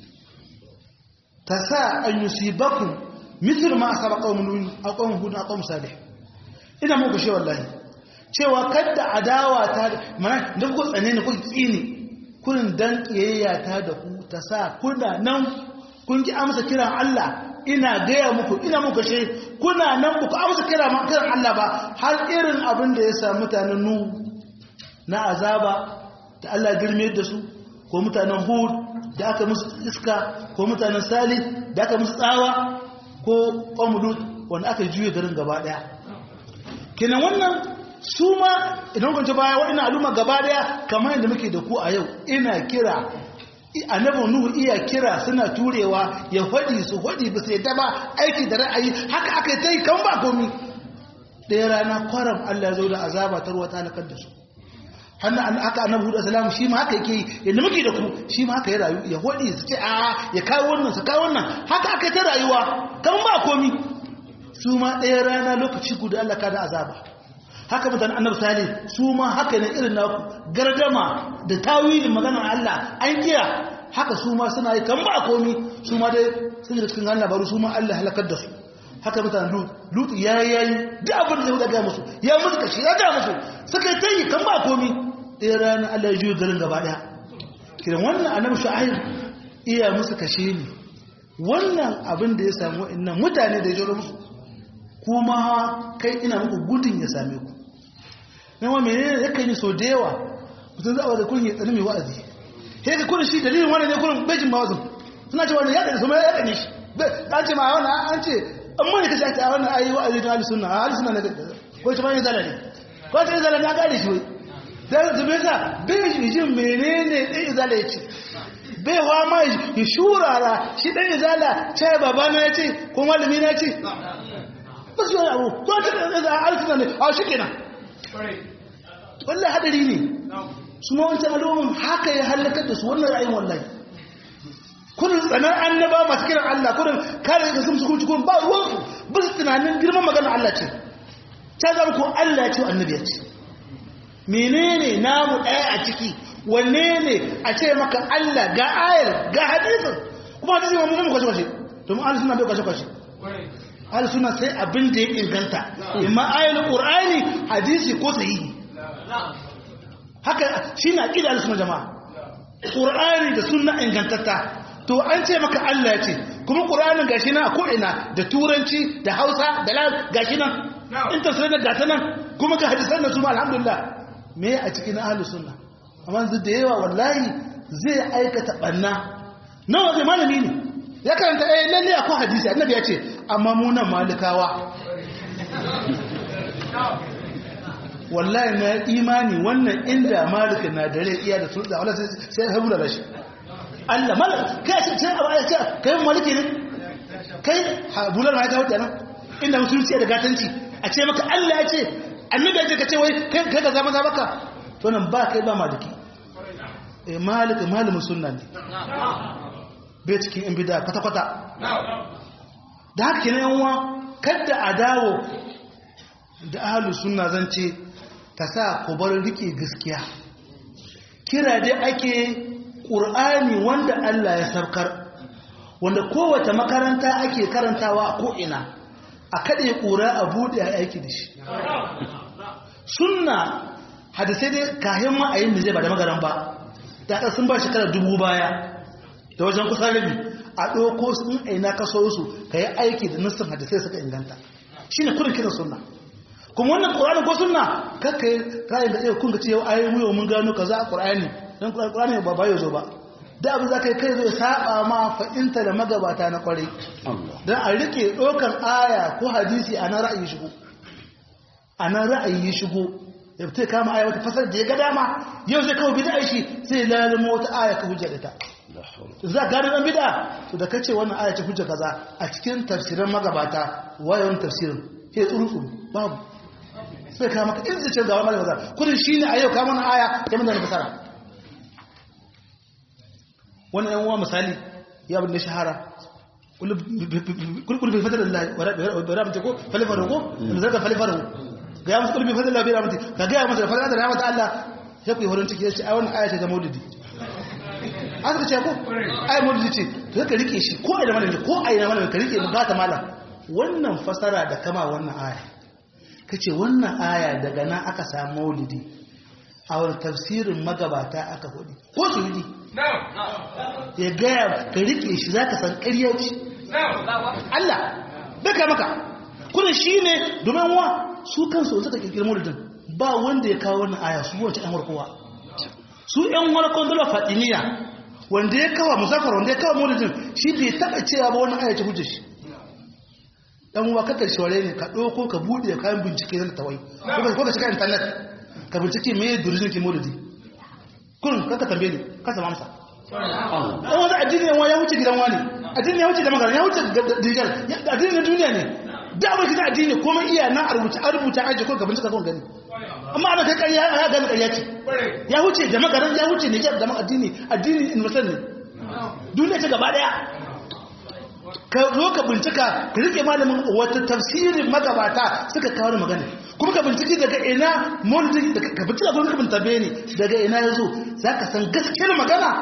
ta sa an yi sibakun misir ma a saba ƙaunin a ƙaunin hudu a ƙaunin salih ina muku shi wallahi cewa kada adawa ta da mana da kuka tsane ne kuka tsini kurin dan ƙiyayyata da ku ta sa kuna nan kun ki amsa kiran Allah ina gaya muku ina muku shi kuna nan ku amsa kiran Allah ba har irin abin da ya sa mutanen nuhu na azaba da Allah girme da su ko mutanen hud da aka musu iska ko mutanen salih da aka musu tsawa ko ƙwamulut wanda aka juye garin gaba ɗaya kenan wannan su ma idan kwanci baya waɗanda al'umma gaba ɗaya kamar yadda muke da ku a yau ina kira annabin nuhu iya kira suna turewa ya faɗi su faɗi ba su yadda ba aiki da ra'ayi haka aka yi ta yi kan ba komi ɗaya rana kwaram allah zo da azaba ta ruwa ta halakar da su hannun aka annabi hudu salamu shi ma haka yake yi yadda muke da ku shi ma haka ya rayu ya hodi su ce a ya kawo wannan su kawo wannan haka aka ta rayuwa kan ba komi su ma ɗaya rana lokaci guda Allah ka da azaba haka mutane annabi sale su ma haka ne irin naku gardama da tawilin maganar Allah an kira haka su ma suna yi kan ba komi su ma dai sun da cikin labaru su ma Allah halakar da su haka mutanen lut lut ya yayi duk abin da ya ga musu ya musu kashi ya ga musu suka yi tayi kan ba komi ɗaya ranar Allah ya juyo garin gaba ɗaya kiran wannan annabi shu'aib iya musu kashe ne wannan abin da ya samu wa'annan mutane da ya jiro musu kuma kai ina muku gudun ya same ku na wa menene ya kan yi so da yawa mutum za a wadda kun yi tsanin mai wa'azi sai ka kun shi dalilin wannan ne kun bejin ma wazin suna ce wani ya ɗani su ma ya ɗani shi an ce ma wannan an ce an mani ka ce a wannan ayi wa'azi don alisunna a alisunna na ko ce ma yi zala ne ko ce zala na gane shi wai da zube sa bai shi jin menene ɗan izala ya ce bai wa ma ya shurara shi ɗan izala ce baba na ya ce ko malami na ce ba su yi abu ko ta ɗan izala alisunna ne a shi kenan wallahi hadari ne su ma wancan al'umman haka ya halakar da su wannan ra'ayin wallahi kudin tsanar annaba masu kiran Allah kudin kare da sun sukunci kudin ba ruwansu ba su tunanin girman magana Allah ce ta zama ko Allah ya ce annabi ya ce menene namu ɗaya a ciki wanne ne a ce maka Allah ga ayar ga hadisin kuma hadisi ma mun kwashe kwashe domin ahli suna bai kwashe kwashe ahli suna sai abin da ya inganta imma ayar qur'ani hadisi ko sahihi haka shine aqida ahli suna jama'a qur'ani da sunna ingantatta to an ce maka Allah ya ce kuma qur'anin gashi nan a ko ina da turanci da Hausa da lal gashi nan in tafsirin da gata nan kuma ga hadisan da su ma alhamdulillah me a cikin ahlus sunna amma yanzu da yawa wallahi zai aikata banna nawa zai malami ne ya karanta eh lalle akwai hadisi annabi ya ce amma mu nan malikawa wallahi na imani wannan inda malika na dare iya da sulda wala sai ya habu da shi Allah malaka kai ce sai abu ya ce kai maliki ne kai bular ma ya kawo kenan inda musulunci da gatanci a ce maka Allah ya ce annabi ya ce ka ce wai kai ka zama za maka to nan ba kai ba maliki eh malika malamin sunna ne bai cikin in bid'a kwata kwata da haka kenan yan uwa kada a dawo da ahlus sunna zan ce ta sa ku bar rike gaskiya kira dai ake qur'ani wanda Allah ya sarkar wanda kowace makaranta ake karantawa a ko'ina a kaɗe ƙura a buɗe a aiki da shi sunna hadisai dai kayan ma'ayin da zai ba da magaran ba da sun ba shekarar dubu baya da wajen kusa rabi a ɗoko sun aina kaso su ka yi aiki da nassin hadisai suka inganta shi ne kudin kiran sunna kuma wannan ƙur'ani ko sunna kakka yi ra'ayin da ɗaya kun ga ce yau ayi mu yau mun gano kaza a ƙur'ani don ƙur'ani ba ba yau zo ba da abu za ka yi kai zai saba ma fa'inta da magabata na kwarai don a rike ɗaukar aya ko hadisi a nan ra'ayi shigo a nan ra'ayi shigo ya fita kama aya wata fasar da ya ga dama yau zai kawo bida shi sai lalima wata aya ka hujja da ta za a gano ɗan bida to da kace wannan aya ce hujja kaza a cikin tafsirin magabata wayan tafsirin ke tsuru tsuru babu sai kama ka in zai ce gawa magabata kudin shi ne a yau kama na aya ya mun da fasara wani yan uwa misali ya bin da shahara kulkul fadar Allah wa rahmatu ko falifaru ko in zaka falifaru ga ya musu kulbi fadar Allah bi rahmatu ka ga ya musu da fadar rahmatu Allah sai ku yi horon ciki sai ai wannan aya ce ta maulidi an ka ce ko ai maulidi ce to ka rike shi ko ai da malami ko ai da malami ka rike mu gata malam wannan fasara da kama wannan aya kace wannan aya daga nan aka samu maulidi a wani tafsirin magabata aka hudu ko su yi ya gaya ka rike shi za ka san ƙarya ce Allah baka maka kuna shi ne domin wa su kansu suka kirkiri maulidin ba wanda ya kawo wannan aya su wace ɗan warkowa su ɗan warkon dala fatiniya wanda ya kawo musafar wanda ya kawo maulidin shi bai taɓa cewa ba wannan aya ce hujjar shi ɗan uwa kakar shaware ne ka ɗauko ka buɗe kayan bincike na tawai ko ka shiga intanet ka bincike me durizin ki maulidi kun kaka tambaye ni ka sama amsa dan wani addini yawa ya wuce gidan wani addini ya wuce da magana ya wuce digital addini na duniya ne da abin da addini kuma iya na rubuta a rubuta aje ko ka bincika kon gani amma ana kai ƙarya ya gani ƙarya ce ya wuce da magana ya wuce ne da addini addini universal ne duniya ce gaba daya ka zo ka bincika ka rike malamin wata tafsirin magabata suka kawo da magana kuma ka binciki daga ina mulki ka bincika gurin ka bintabe ne daga ina yazo zaka san gaskiyar magana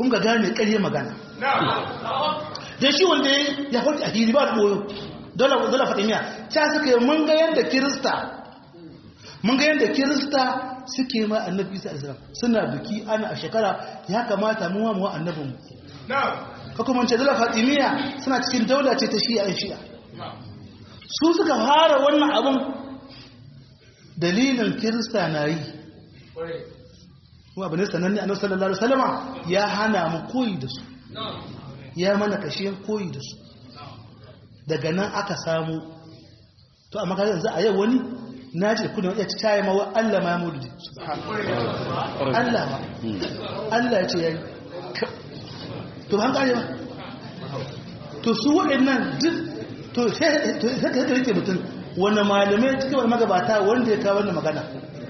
kun ga gane ƙarye magana da shi wanda ya farki a hili ba da ɓoyo dole fatimiya ta suka yi mun ga yadda kirista mun ga yadda kirista suke ma annabi isa alisalam suna biki ana a shekara ya kamata mu wa mu annabin mu ka kuma ce dole fatimiya suna cikin daula ce ta shi'a yan shi'a su suka fara wannan abin dalilin kirista na yi kuma abin sananne a nasarar lalata salama ya hana mu koyi da su ya mana kashe koyi da su daga nan aka samu to amma ka yanzu a yau wani na ji kudin ya ci tayi mawa Allah ma ya mudu Allah ma Allah ya ce ya yi to ba an kare ba to su waɗannan duk to sai ka rike mutum wani malamai cikin wani magabata wanda ya kawo wannan magana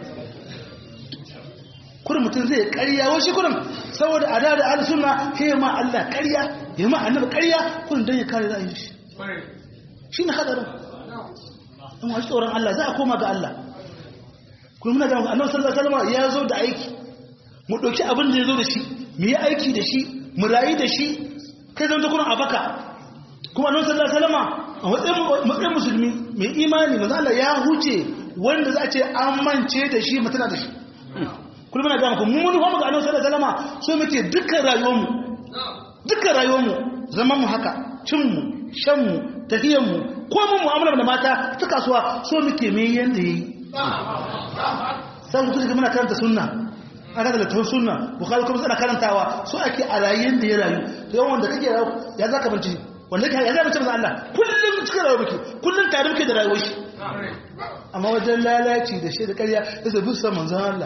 kurin mutum zai karya wasu kurin saboda a da da suna ya ma Allah karya ya ma annabi karya kurin don ya kare ra'ayin shi shi ne hadarin in wasu tsoron Allah za a koma ga Allah kuma muna gama annabi sallallahu alaihi wasallam ya zo da aiki mu dauki abin da ya zo da shi mu yi aiki da shi mu rayu da shi kai zan kurin a baka kuma annabi sallallahu alaihi wasallam a matsayin musulmi mai imani manzo Allah ya huce wanda za a ce an mance da shi mutuna da shi kullum muna gama kuma mun hamu ga annabi sallallahu alaihi wasallam so muke dukkan rayuwarmu dukkan rayuwarmu zaman mu haka cin mu shan mu tafiyan mu ko mun mu'amala da mata ta kasuwa so muke me yanda yayi sai mutum ga muna karanta sunna aka da littafin sunna bukhari kuma suna karantawa so ake a rayuwar da ya rayu to yawan wanda kake rayu ya zaka binci wanda kake ya zaka binci manzo Allah kullum cikin rayuwar muke kullum tare muke da rayuwar shi amma wajen lalaci da shi da ƙarya sai bi san manzo Allah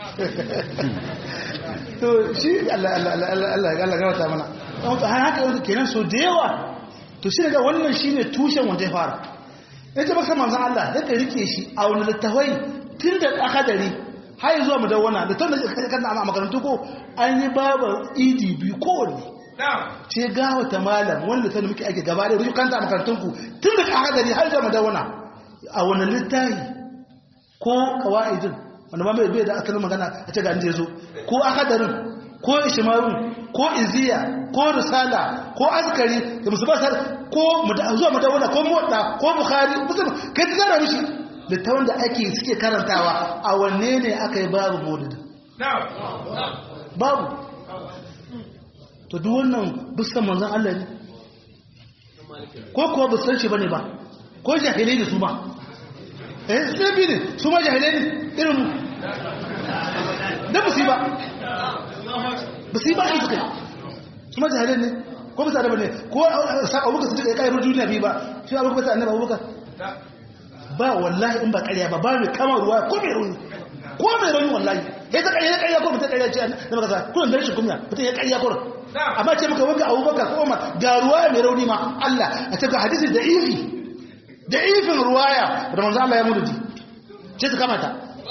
to shi Allah Allah Allah Allah Allah gawata mana don to haka yanzu kenan so da yawa to shi daga wannan shine tushen wanda ya fara yace baka manzon Allah da ka rike shi a wani littafai tun da akadari har zuwa mu dawana da tun da kan a makarantu ko an yi babu idi biyu kowanne ce gawa ta malam wanda ta muke ake gaba da ruju kanta a makarantun ku tun da akadari har zuwa mu dawana a wani littafi ko kawaidin wanda ma bai da asalin magana a ce ga inda ya zo ko akadarin ko ishimarun ko iziya ko risala ko askari da musubasar ko zuwa madawuna ko motsa ko bukhari musamman kai ta zara mishi littawan da ake suke karantawa a wanne ne aka yi babu maulidi babu to duk wannan bisan manzan Allah ne ko kuwa bisan shi bane ba ko jahilai ne su ma eh sai bi ne su ma jahilai ne irin mu da musiba musiba ne suka su ma jahilai ne ko bisa da bane ko sa abubakar su duka ya kai duniya bi ba shi abubakar sa annabi abubakar ba wallahi in ba ƙarya ba ba mai kama ruwa ko mai rauni ko mai rauni wallahi ya ta ƙarya ƙarya ko mutum ƙarya ce na maka sa kuna da rashin kunya mutum ya ƙarya kurin amma ce maka wanka abubakar ko umar ga ruwa mai rauni ma Allah a cikin hadisi da ifi da ifin ruwaya da manzo Allah ya mudu ce su kamata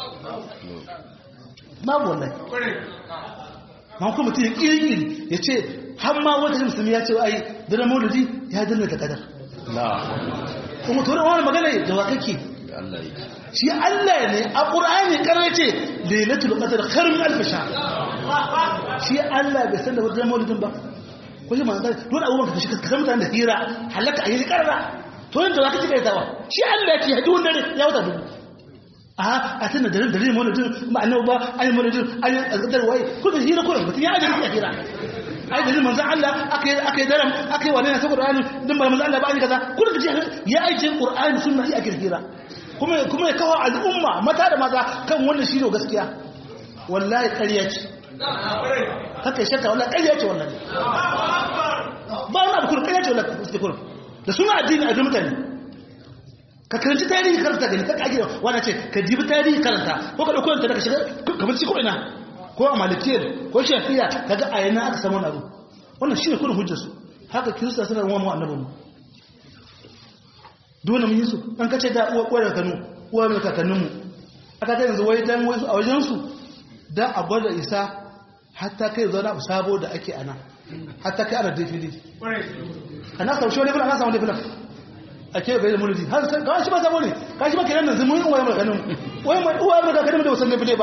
babu wallahi ma kuma mutum ya kirkiri ya ce har ma wata musulmi ya ce ai dana maulidi ya danna da kadar kuma turin wani magana da wa kake shi Allah ne a ƙura'ani ƙarar ce lailatul qadr khairun alf shahr shi Allah bai san da wajen maulidin ba ko shi manzo dole abubuwan ka shi ka san mutane da hira halaka ayi karra to yanda zaka cika yawa shi Allah ya ce hadu wanda ya wuta dubu a a tana da da maulidin ba annabi ba ayi maulidin ayi azkar wai ko da hira ko mutum ya ajin hira ai da manzon Allah akai akai daram akai wani na ta Qur'ani din ba manzon Allah ba ni kaza kullu kace ya aike Qur'ani sunna iya kirkira kuma kuma ya kawo al'umma mata da maza kan wannan shi ne gaskiya wallahi ƙarya ce haka shakka wallahi ƙarya ce wallahi ba wani abu kuma ƙarya ce wallahi su kuma da suna addini a mutane ka karanci tarihi karanta gani ka kage wani ce ka jibi tarihi karanta ko ka ɗauko daga shiga kamar ci ko ina ko a malikiyar ko shafiya kaga a yana aka samu abu wannan shi ne kudin hujjarsu haka kirista suna ruwan mu annabinmu dole mun yi su an kace da uwa kwara kanu uwa mai kakanninmu aka ta yanzu wai dan wasu a wajensu da a gwada isa hatta kai zo na sabo da ake ana hatta kai ana dafili ana sau shi wani filan ana samu filan a ke bai da mulki har sai kawai shi ba sabo ne ka shi ba kenan nan zumun uwaye mu ganin uwaye mu uwaye mu ganin da wasan defile ba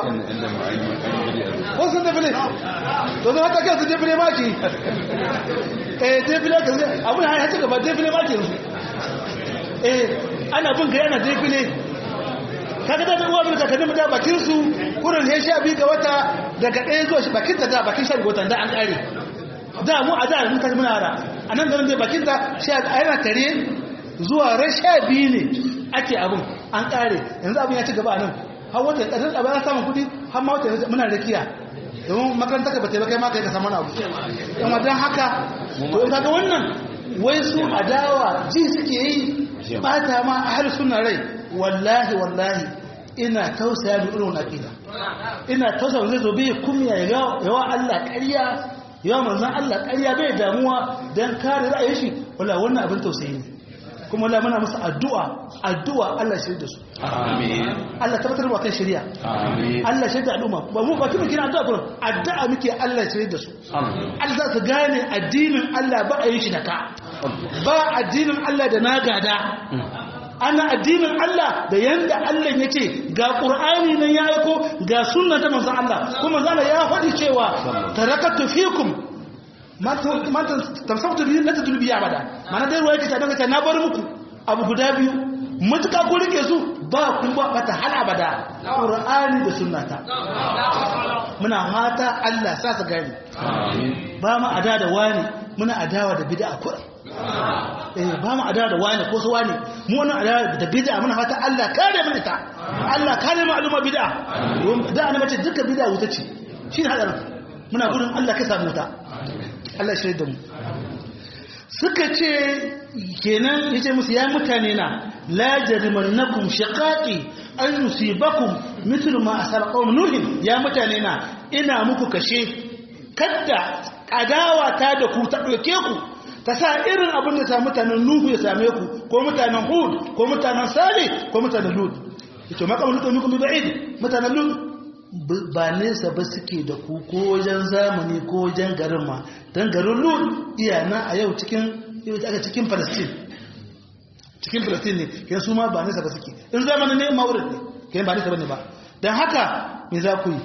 wasan defile to zan haka kai su defile ma ki eh defile ka abun ya ci gaba defile ma ki eh ana bin ga yana defile kaga da uwa mu kakanni mu da bakin su kurin he sha bi ga wata daga ɗaya zuwa shi bakin ta da bakin sha ga wata da an kare da mu a da mun kaji muna ara anan garin dai bakin ta sha yana tare zuwa ran sha biyu ne ake abin an kare yanzu abin ya ci gaba nan har wata ƙasar abin ya samun kudi har ma wata muna rakiya domin makaranta ka bata kai ma kai ka samu abu yan wajen haka to in kaga wannan wai su adawa ji suke yi bata ma a har suna rai wallahi wallahi ina tausaya da irin aqida ina tausaya zai zo bai kumya yawa Allah ƙarya yawa manzon Allah ƙarya bai damuwa dan kare ra'ayin shi wallahi wannan abin tausayi ne kuma Allah muna musu addu'a addu'a Allah shirya da su amin Allah tabbatar wa kan shirya amin Allah shirya da al'umma ba mu ba kuma kina addu'a kuma addu'a muke Allah shirya da su Allah za su gane addinin Allah ba a yi shi da ka ba addinin Allah da na gada ana addinin Allah da yanda Allah ya ce ga Qur'ani nan ya aiko ga sunna ta manzon Allah kuma manzon Allah ya faɗi cewa tarakatu fikum mata tamsabtu biyu na tatulu biya bada mana dai ruwa yake ta daga na bar muku abu guda biyu mutuka ko rike su ba kun ba bata hal abada qur'ani da sunnata muna fata Allah sa su gani ba mu ada da wani muna adawa da bid'a kurai eh ba mu adawa da wani ko su wani mu wannan adawa da bid'a muna fata Allah kare mu ita Allah kare mu al'umma bid'a da ana mace duka bid'a wuta ce shi ne hadarin muna gudun Allah ka samu ta Allah shi da mu suka ce kenan yace musu ya mutane na la jarimannakum shiqaqi an yusibakum mithlu ma asaba qawm nuh ya mutane na ina muku kashe kadda adawa ta da ku ta doke ku ta sa irin abin da sa mutanen nuhu ya same ku ko mutanen hud ko mutanen salih ko mutanen lut yace maqam lut minkum bi ba'id mutanen lut ba nesa ba suke da ku ko wajen zamani ko wajen garin ma don garin lut iyana a yau cikin aka cikin palestine cikin palestine ne kai su ma ba nesa ba suke in zamani ne ma'urin ne kai ba nesa ba ne ba don haka me za ku yi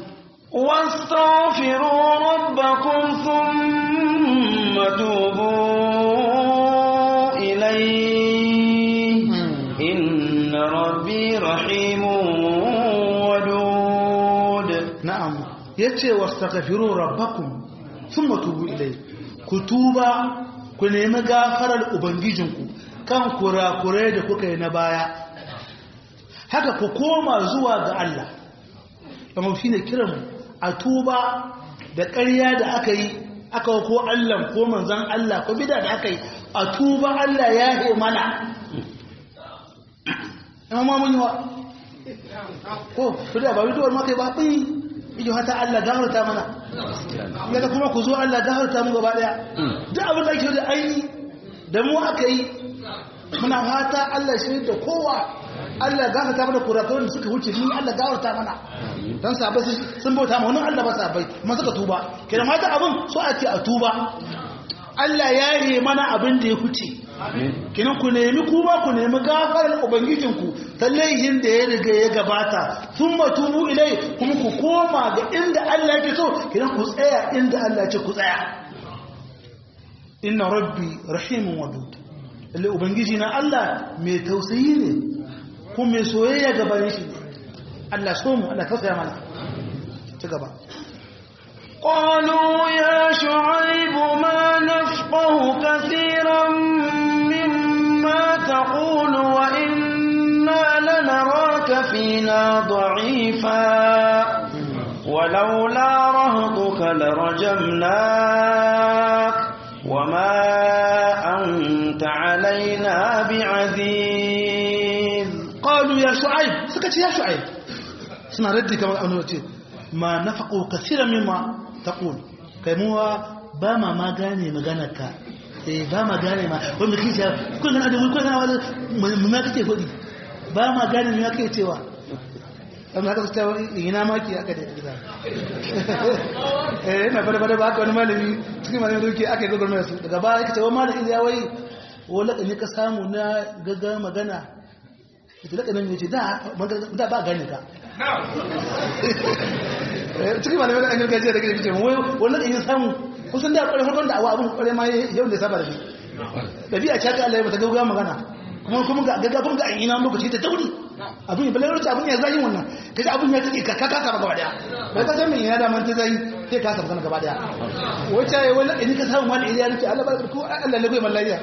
واستغفروا ربكم ثم توبوا إليه إن ربي رحيم ودود na'am yace wastaghfiru rabbakum thumma tubu ilayhi ku tuba ku nemi gafarar ubangijinku kan kurakurai da kuka yi na baya haka ku koma zuwa ga Allah kuma shine kiran a tuba da ƙarya da aka yi aka ko Allah ko manzon Allah ko bid'a da aka yi a tuba Allah ya yi mana amma mun yi wa ko bid'a ba bid'a ma kai ba bai iyo hata Allah gafarta mana yaga kuma ku zo Allah gafarta mu gaba daya duk abin da ake da ai da mu aka yi muna fata Allah shi da kowa Allah gafarta mana kurakuran da suka wuce ni Allah gafarta mana dan sabai sun bauta ma wannan Allah ba sabai amma suka tuba kidan mata abin so a ce a tuba Allah ya yi mana abin da ya huce kinan ku nemi kuma ku nemi gafarar ubangijinku ta laihin da ya riga ya gabata sun matubu ilai kuma ku koma ga inda Allah yake so kinan ku tsaya inda Allah ce ku tsaya inna rabbi rahimun wadud lalle ubangiji na Allah mai tausayi ne kuma mai soyayya gaban shi ne Allah so mu Allah tausaya mana ci gaba قالوا يا شعيب ما نفقه كثيرا مما تقول وإنا لنراك فينا ضعيفا ولولا رهطك لرجمناك وما أنت علينا بعزيز qalu ya shu'aib suka ce ya shu'aib suna raddi kamar annu ce ma nafaqu kaseeran mimma taqul kai muwa ba ma ma gane maganarka eh ba ma gane ma wanda kike cewa kun kana da kun kana wani mu ma kake fadi ba ma gane me kake cewa amma haka su cewa ina ma ki aka da gida eh ina fara fara ba haka wani malami cikin malami da yake aka yi gurgurmai su daga baya yake cewa malami ya wai wani lakani ka samu na gaga magana ita lakanin ya ce da ba gane ka cikin malamai da an yi gajiya da gajiya ce wani lakani samu kusan da kwarai farkon da awa abin kwarai ma yau ne saba da shi ɗabi'a ce haka Allah ya bata gauga magana kuma kuma ga gaga kuma ga an ina lokaci ta tauri abin ya balayar abin ya zai wannan kaji abin ya take ka kaka ba gaba daya bai ka san me yana da man ta zai sai ka sa gaba daya wace ya wani in ka samu wani iliya nake Allah ba ko Allah lagoyi mallariya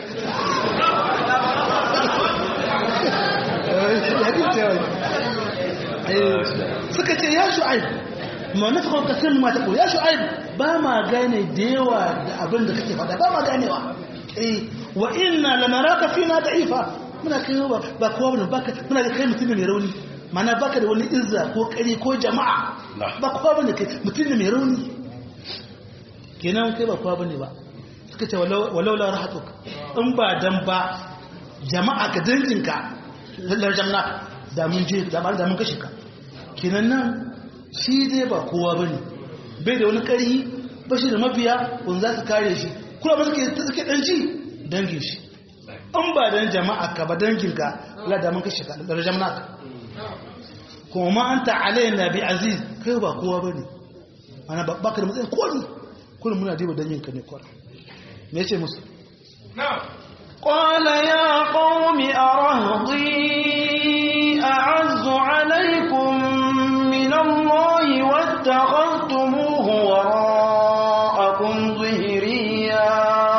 suka ce ya shu'aib ma na fa kasin ma ta ya shu'aib ba ma gane da yawa da abin da kake faɗa ba ma ganewa eh wa inna lanaraka fina da'ifa muna kai ba ba kowa bane baka muna ga kai mutum ne mai rauni mana baka da wani izza ko kare ko jama'a ba kowa bane kai mutum ne mai rauni kenan kai ba kowa bane ba suka ce walau la rahatuk in ba dan ba jama'a ka danginka lallar jamna da mun je da ba da mun kashe ka kenan nan shi dai ba kowa bane bai da wani ƙarfi ba shi da mabiya kun za su kare shi kuma ba suke suke dan ci dangin shi an ba dan jama'a ka ba dangin ka la da mun kashe ka da jama'a ka kuma ma anta alaina bi aziz kai ba kowa bane ana ba baka da matsayin koli kullum muna diba dangin ka ne kwara me yace musu na'am قال يا قوم أرهضي أعز عليكم من الله واتخذتموه وراءكم ظهريا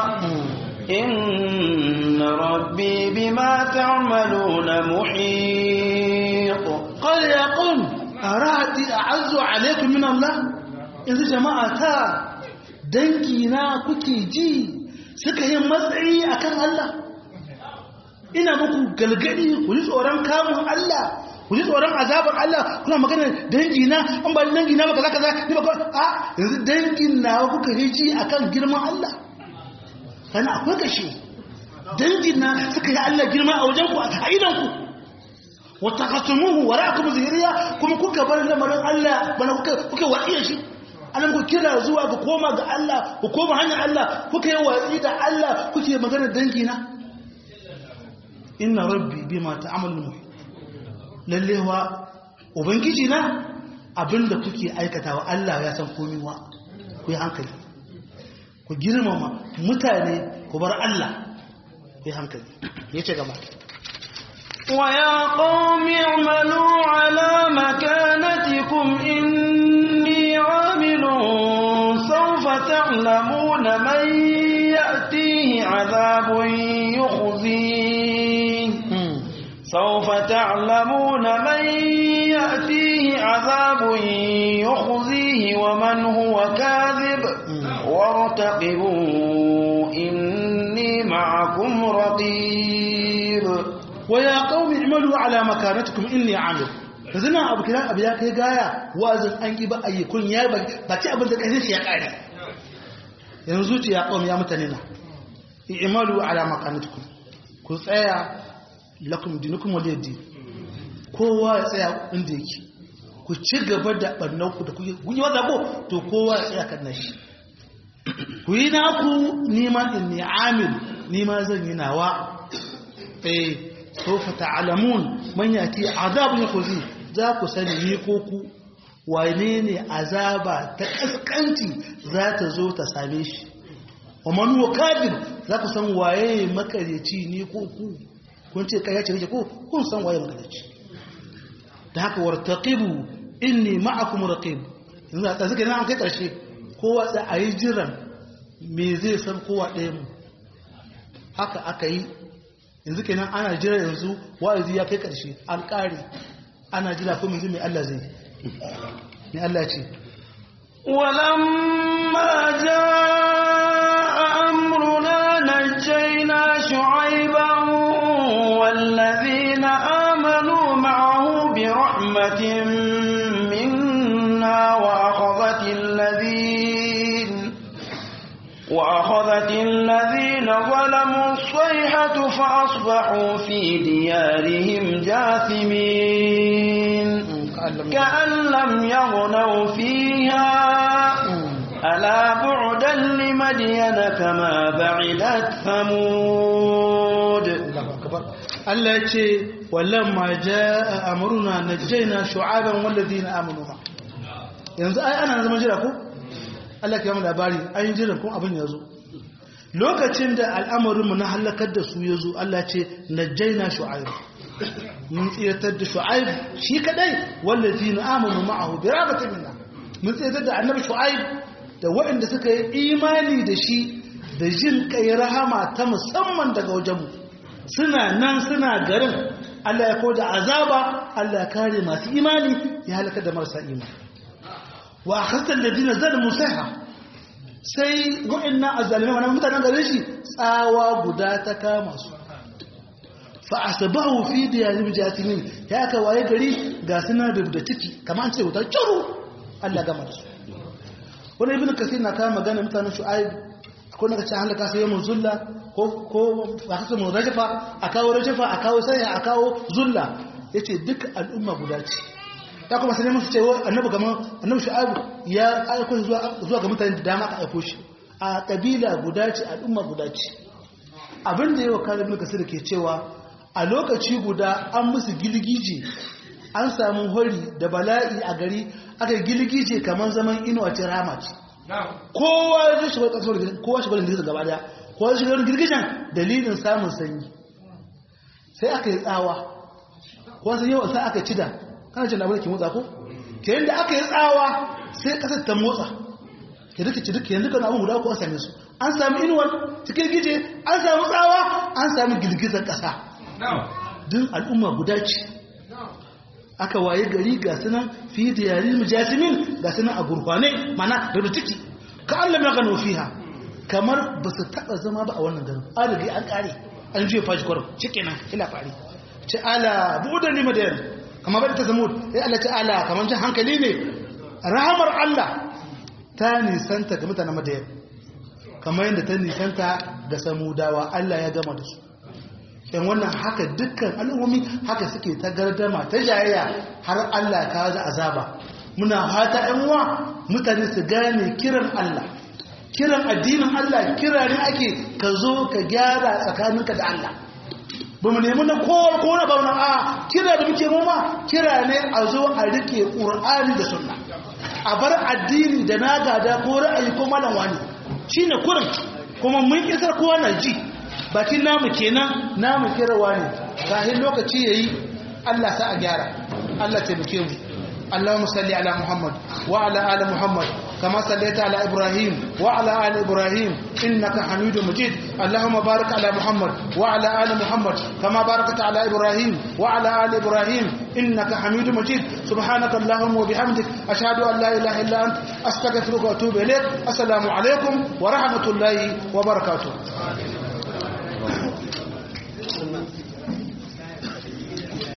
إن ربي بما تعملون محيط قال يا قوم أرهضي أعز عليكم من الله إذا جماعة دنكينا كتي جي suka yi matsayi a kan Allah ina muku galgadi ku ji tsoron kamun Allah ku ji tsoron azabar Allah kuna magana dangi na an ba dangi na baka zaka ni ba a yanzu dangin na kuka hiji akan girman Allah kana akwai kashe dangin na suka yi Allah girma a wajen ku a idan ku wata kasumuhu wara'akum zahiriya kuma kuka bar lamarin Allah bana kuka kuka wadiya shi anan ku kira zuwa ga koma ga Allah ku koma hanyar Allah kuka yi watsi da Allah kuke magana dangi na inna rabbi bima ta'malun muhit lalle wa ubangiji na abinda kuke aikatawa Allah ya san komai wa ku yi hankali ku girmama mutane ku bar Allah ku yi hankali yace gaba ويا قوم اعملوا على مكانتكم إني عامل سوف تعلمون من يأتيه عذاب يخزيه سوف تعلمون من يأتيه عذاب يخزيه ومن هو كاذب وارتقبوا إني معكم رقيب ويا قوم اعملوا على مكانتكم إني عامل yanzu nan abu kiran abu ya kai gaya wa'azin an ƙi ba a yi kun ya ba ci abin da ƙarfin shi ya ƙare yanzu ce ya ƙwam ya mutane na imalu ala makanatukum ku tsaya lakum dinukum wal yadi kowa ya tsaya inda yake ku ci gaba da barnan ku da kuke kun yi wanda ko to kowa ya tsaya kan nashi ku yi naku nima in ni amil nima zan yi nawa eh sofa ta'lamun man yati azabun yakhzi za ku sani ni ko ku wane ne azaba ta kaskanci za ta zo ta same shi wa man huwa kadib za ku san waye makareci ni ko ku kun ce kai ce ko kun san waye makareci da haka wartaqibu inni ma'akum raqib yanzu a tsaka nan an kai karshe kowa da ayi jiran me zai san kowa ɗaya mu haka aka yi yanzu kenan ana jira yanzu wa'azi ya kai ƙarshe an ƙare ana jira ko yanzu mai Allah zai mai Allah ce ولما جاء أمرنا نجينا شعيبا والذين آمنوا معه برحمة منا وأخذت الذين وأخذت الذين ظلموا الصيحة فأصبحوا في ديارهم جاثمين كأن لم يغنوا فيها ألا بعدا لمدين كما بعدت ثمود Allah ya ce walamma jaa amruna najjayna shu'aban walladhina amanu ma yanzu ai ana zaman jira ko Allah ya mu labari an yi jiran kun abin ya zo lokacin da al'amarinmu na halakar da su ya zo Allah ce najjayna shu'aib mun tsiratar da shu'aib shi kadai walladhina amanu ma'ahu bi rahmatin minna mun tsiratar da annabi shu'aib da waɗanda suka yi imani da shi da jin kai rahama ta musamman daga wajenmu suna nan suna garin Allah ya koda azaba Allah ya kare masu imani ya halaka da marasa imani wa akhadta alladhina zalamu sayha sai wa'annan azzalimai wannan mutanen garin shi tsawa guda ta kama su fa asbahu fi diyarim jatimin ya ka waye gari ga suna da ciki kamar an ce wuta curu Allah gama da su wani ibn kasir na kama magana mutanen shu'aib akwai na kace halaka sai mun zulla ko ko ba kace mun rajafa a kawo rajafa a kawo sai a kawo zulla yace duk al'umma guda ce ta kuma sai mun ce annabi kaman annabi shu'aib ya aiko zuwa zuwa ga mutane da dama ka aiko shi a kabila guda ce al'umma guda ce abin da yawa kare ibn kasir ke cewa a lokaci guda an musu gilgije an samu hori da bala'i a gari aka gilgije kamar zaman inuwa ce rama ce kowa ya shiga kasar kowa shiga girgizar gaba daya kowa shiga girgizan dalilin samun sanyi sai aka yi tsawa kowa sai yawan sai aka cida kana cin abin da ke motsa ko ke yadda aka yi tsawa sai kasar ta motsa ke duka ci duka yanzu kan abin guda ko an same su an sami inuwar cikin gije an sami tsawa an sami girgizar kasa duk al'umma guda ce aka waye gari ga sunan fi da yarin mujasimin ga sunan a gurfane mana da ciki ka Allah ya gano fiha kamar ba su taba zama ba a wannan garin an riga an kare an juye fashi kwarin cike nan ila fari ce ala buɗe ni madayan kamar bai ta zamo ya Allah ce ala kamar jin hankali ne rahamar Allah ta nisanta ga mutanen madayan kamar yadda ta nisanta ga samudawa Allah ya gama da su yan wannan haka dukkan al'ummomi haka suke ta gardama ta jayayya har Allah ka ga azaba muna fata ɗan uwa mutane su gane kiran Allah kiran addinin Allah kira ne ake ka zo ka gyara tsakaninka da Allah ba mu nemi na kowa ko na bauna a kira da muke noma kira ne a zo a rike ƙur'ani da sunna a bar addini da na gada ko ra'ayi ko malam wani shine kurin kuma mun isar kowa na ji bakin namu kenan namu kirawa ne kahin lokaci yayi Allah sa a gyara Allah taimake mu اللهم صل على محمد وعلى آل محمد كما صليت على إبراهيم وعلى آل إبراهيم إنك حميد مجيد اللهم بارك على محمد وعلى آل محمد كما باركت على إبراهيم وعلى آل إبراهيم إنك حميد مجيد سبحانك اللهم وبحمدك أشهد أن لا إله إلا أنت أستغفرك وأتوب إليك السلام عليكم ورحمة الله وبركاته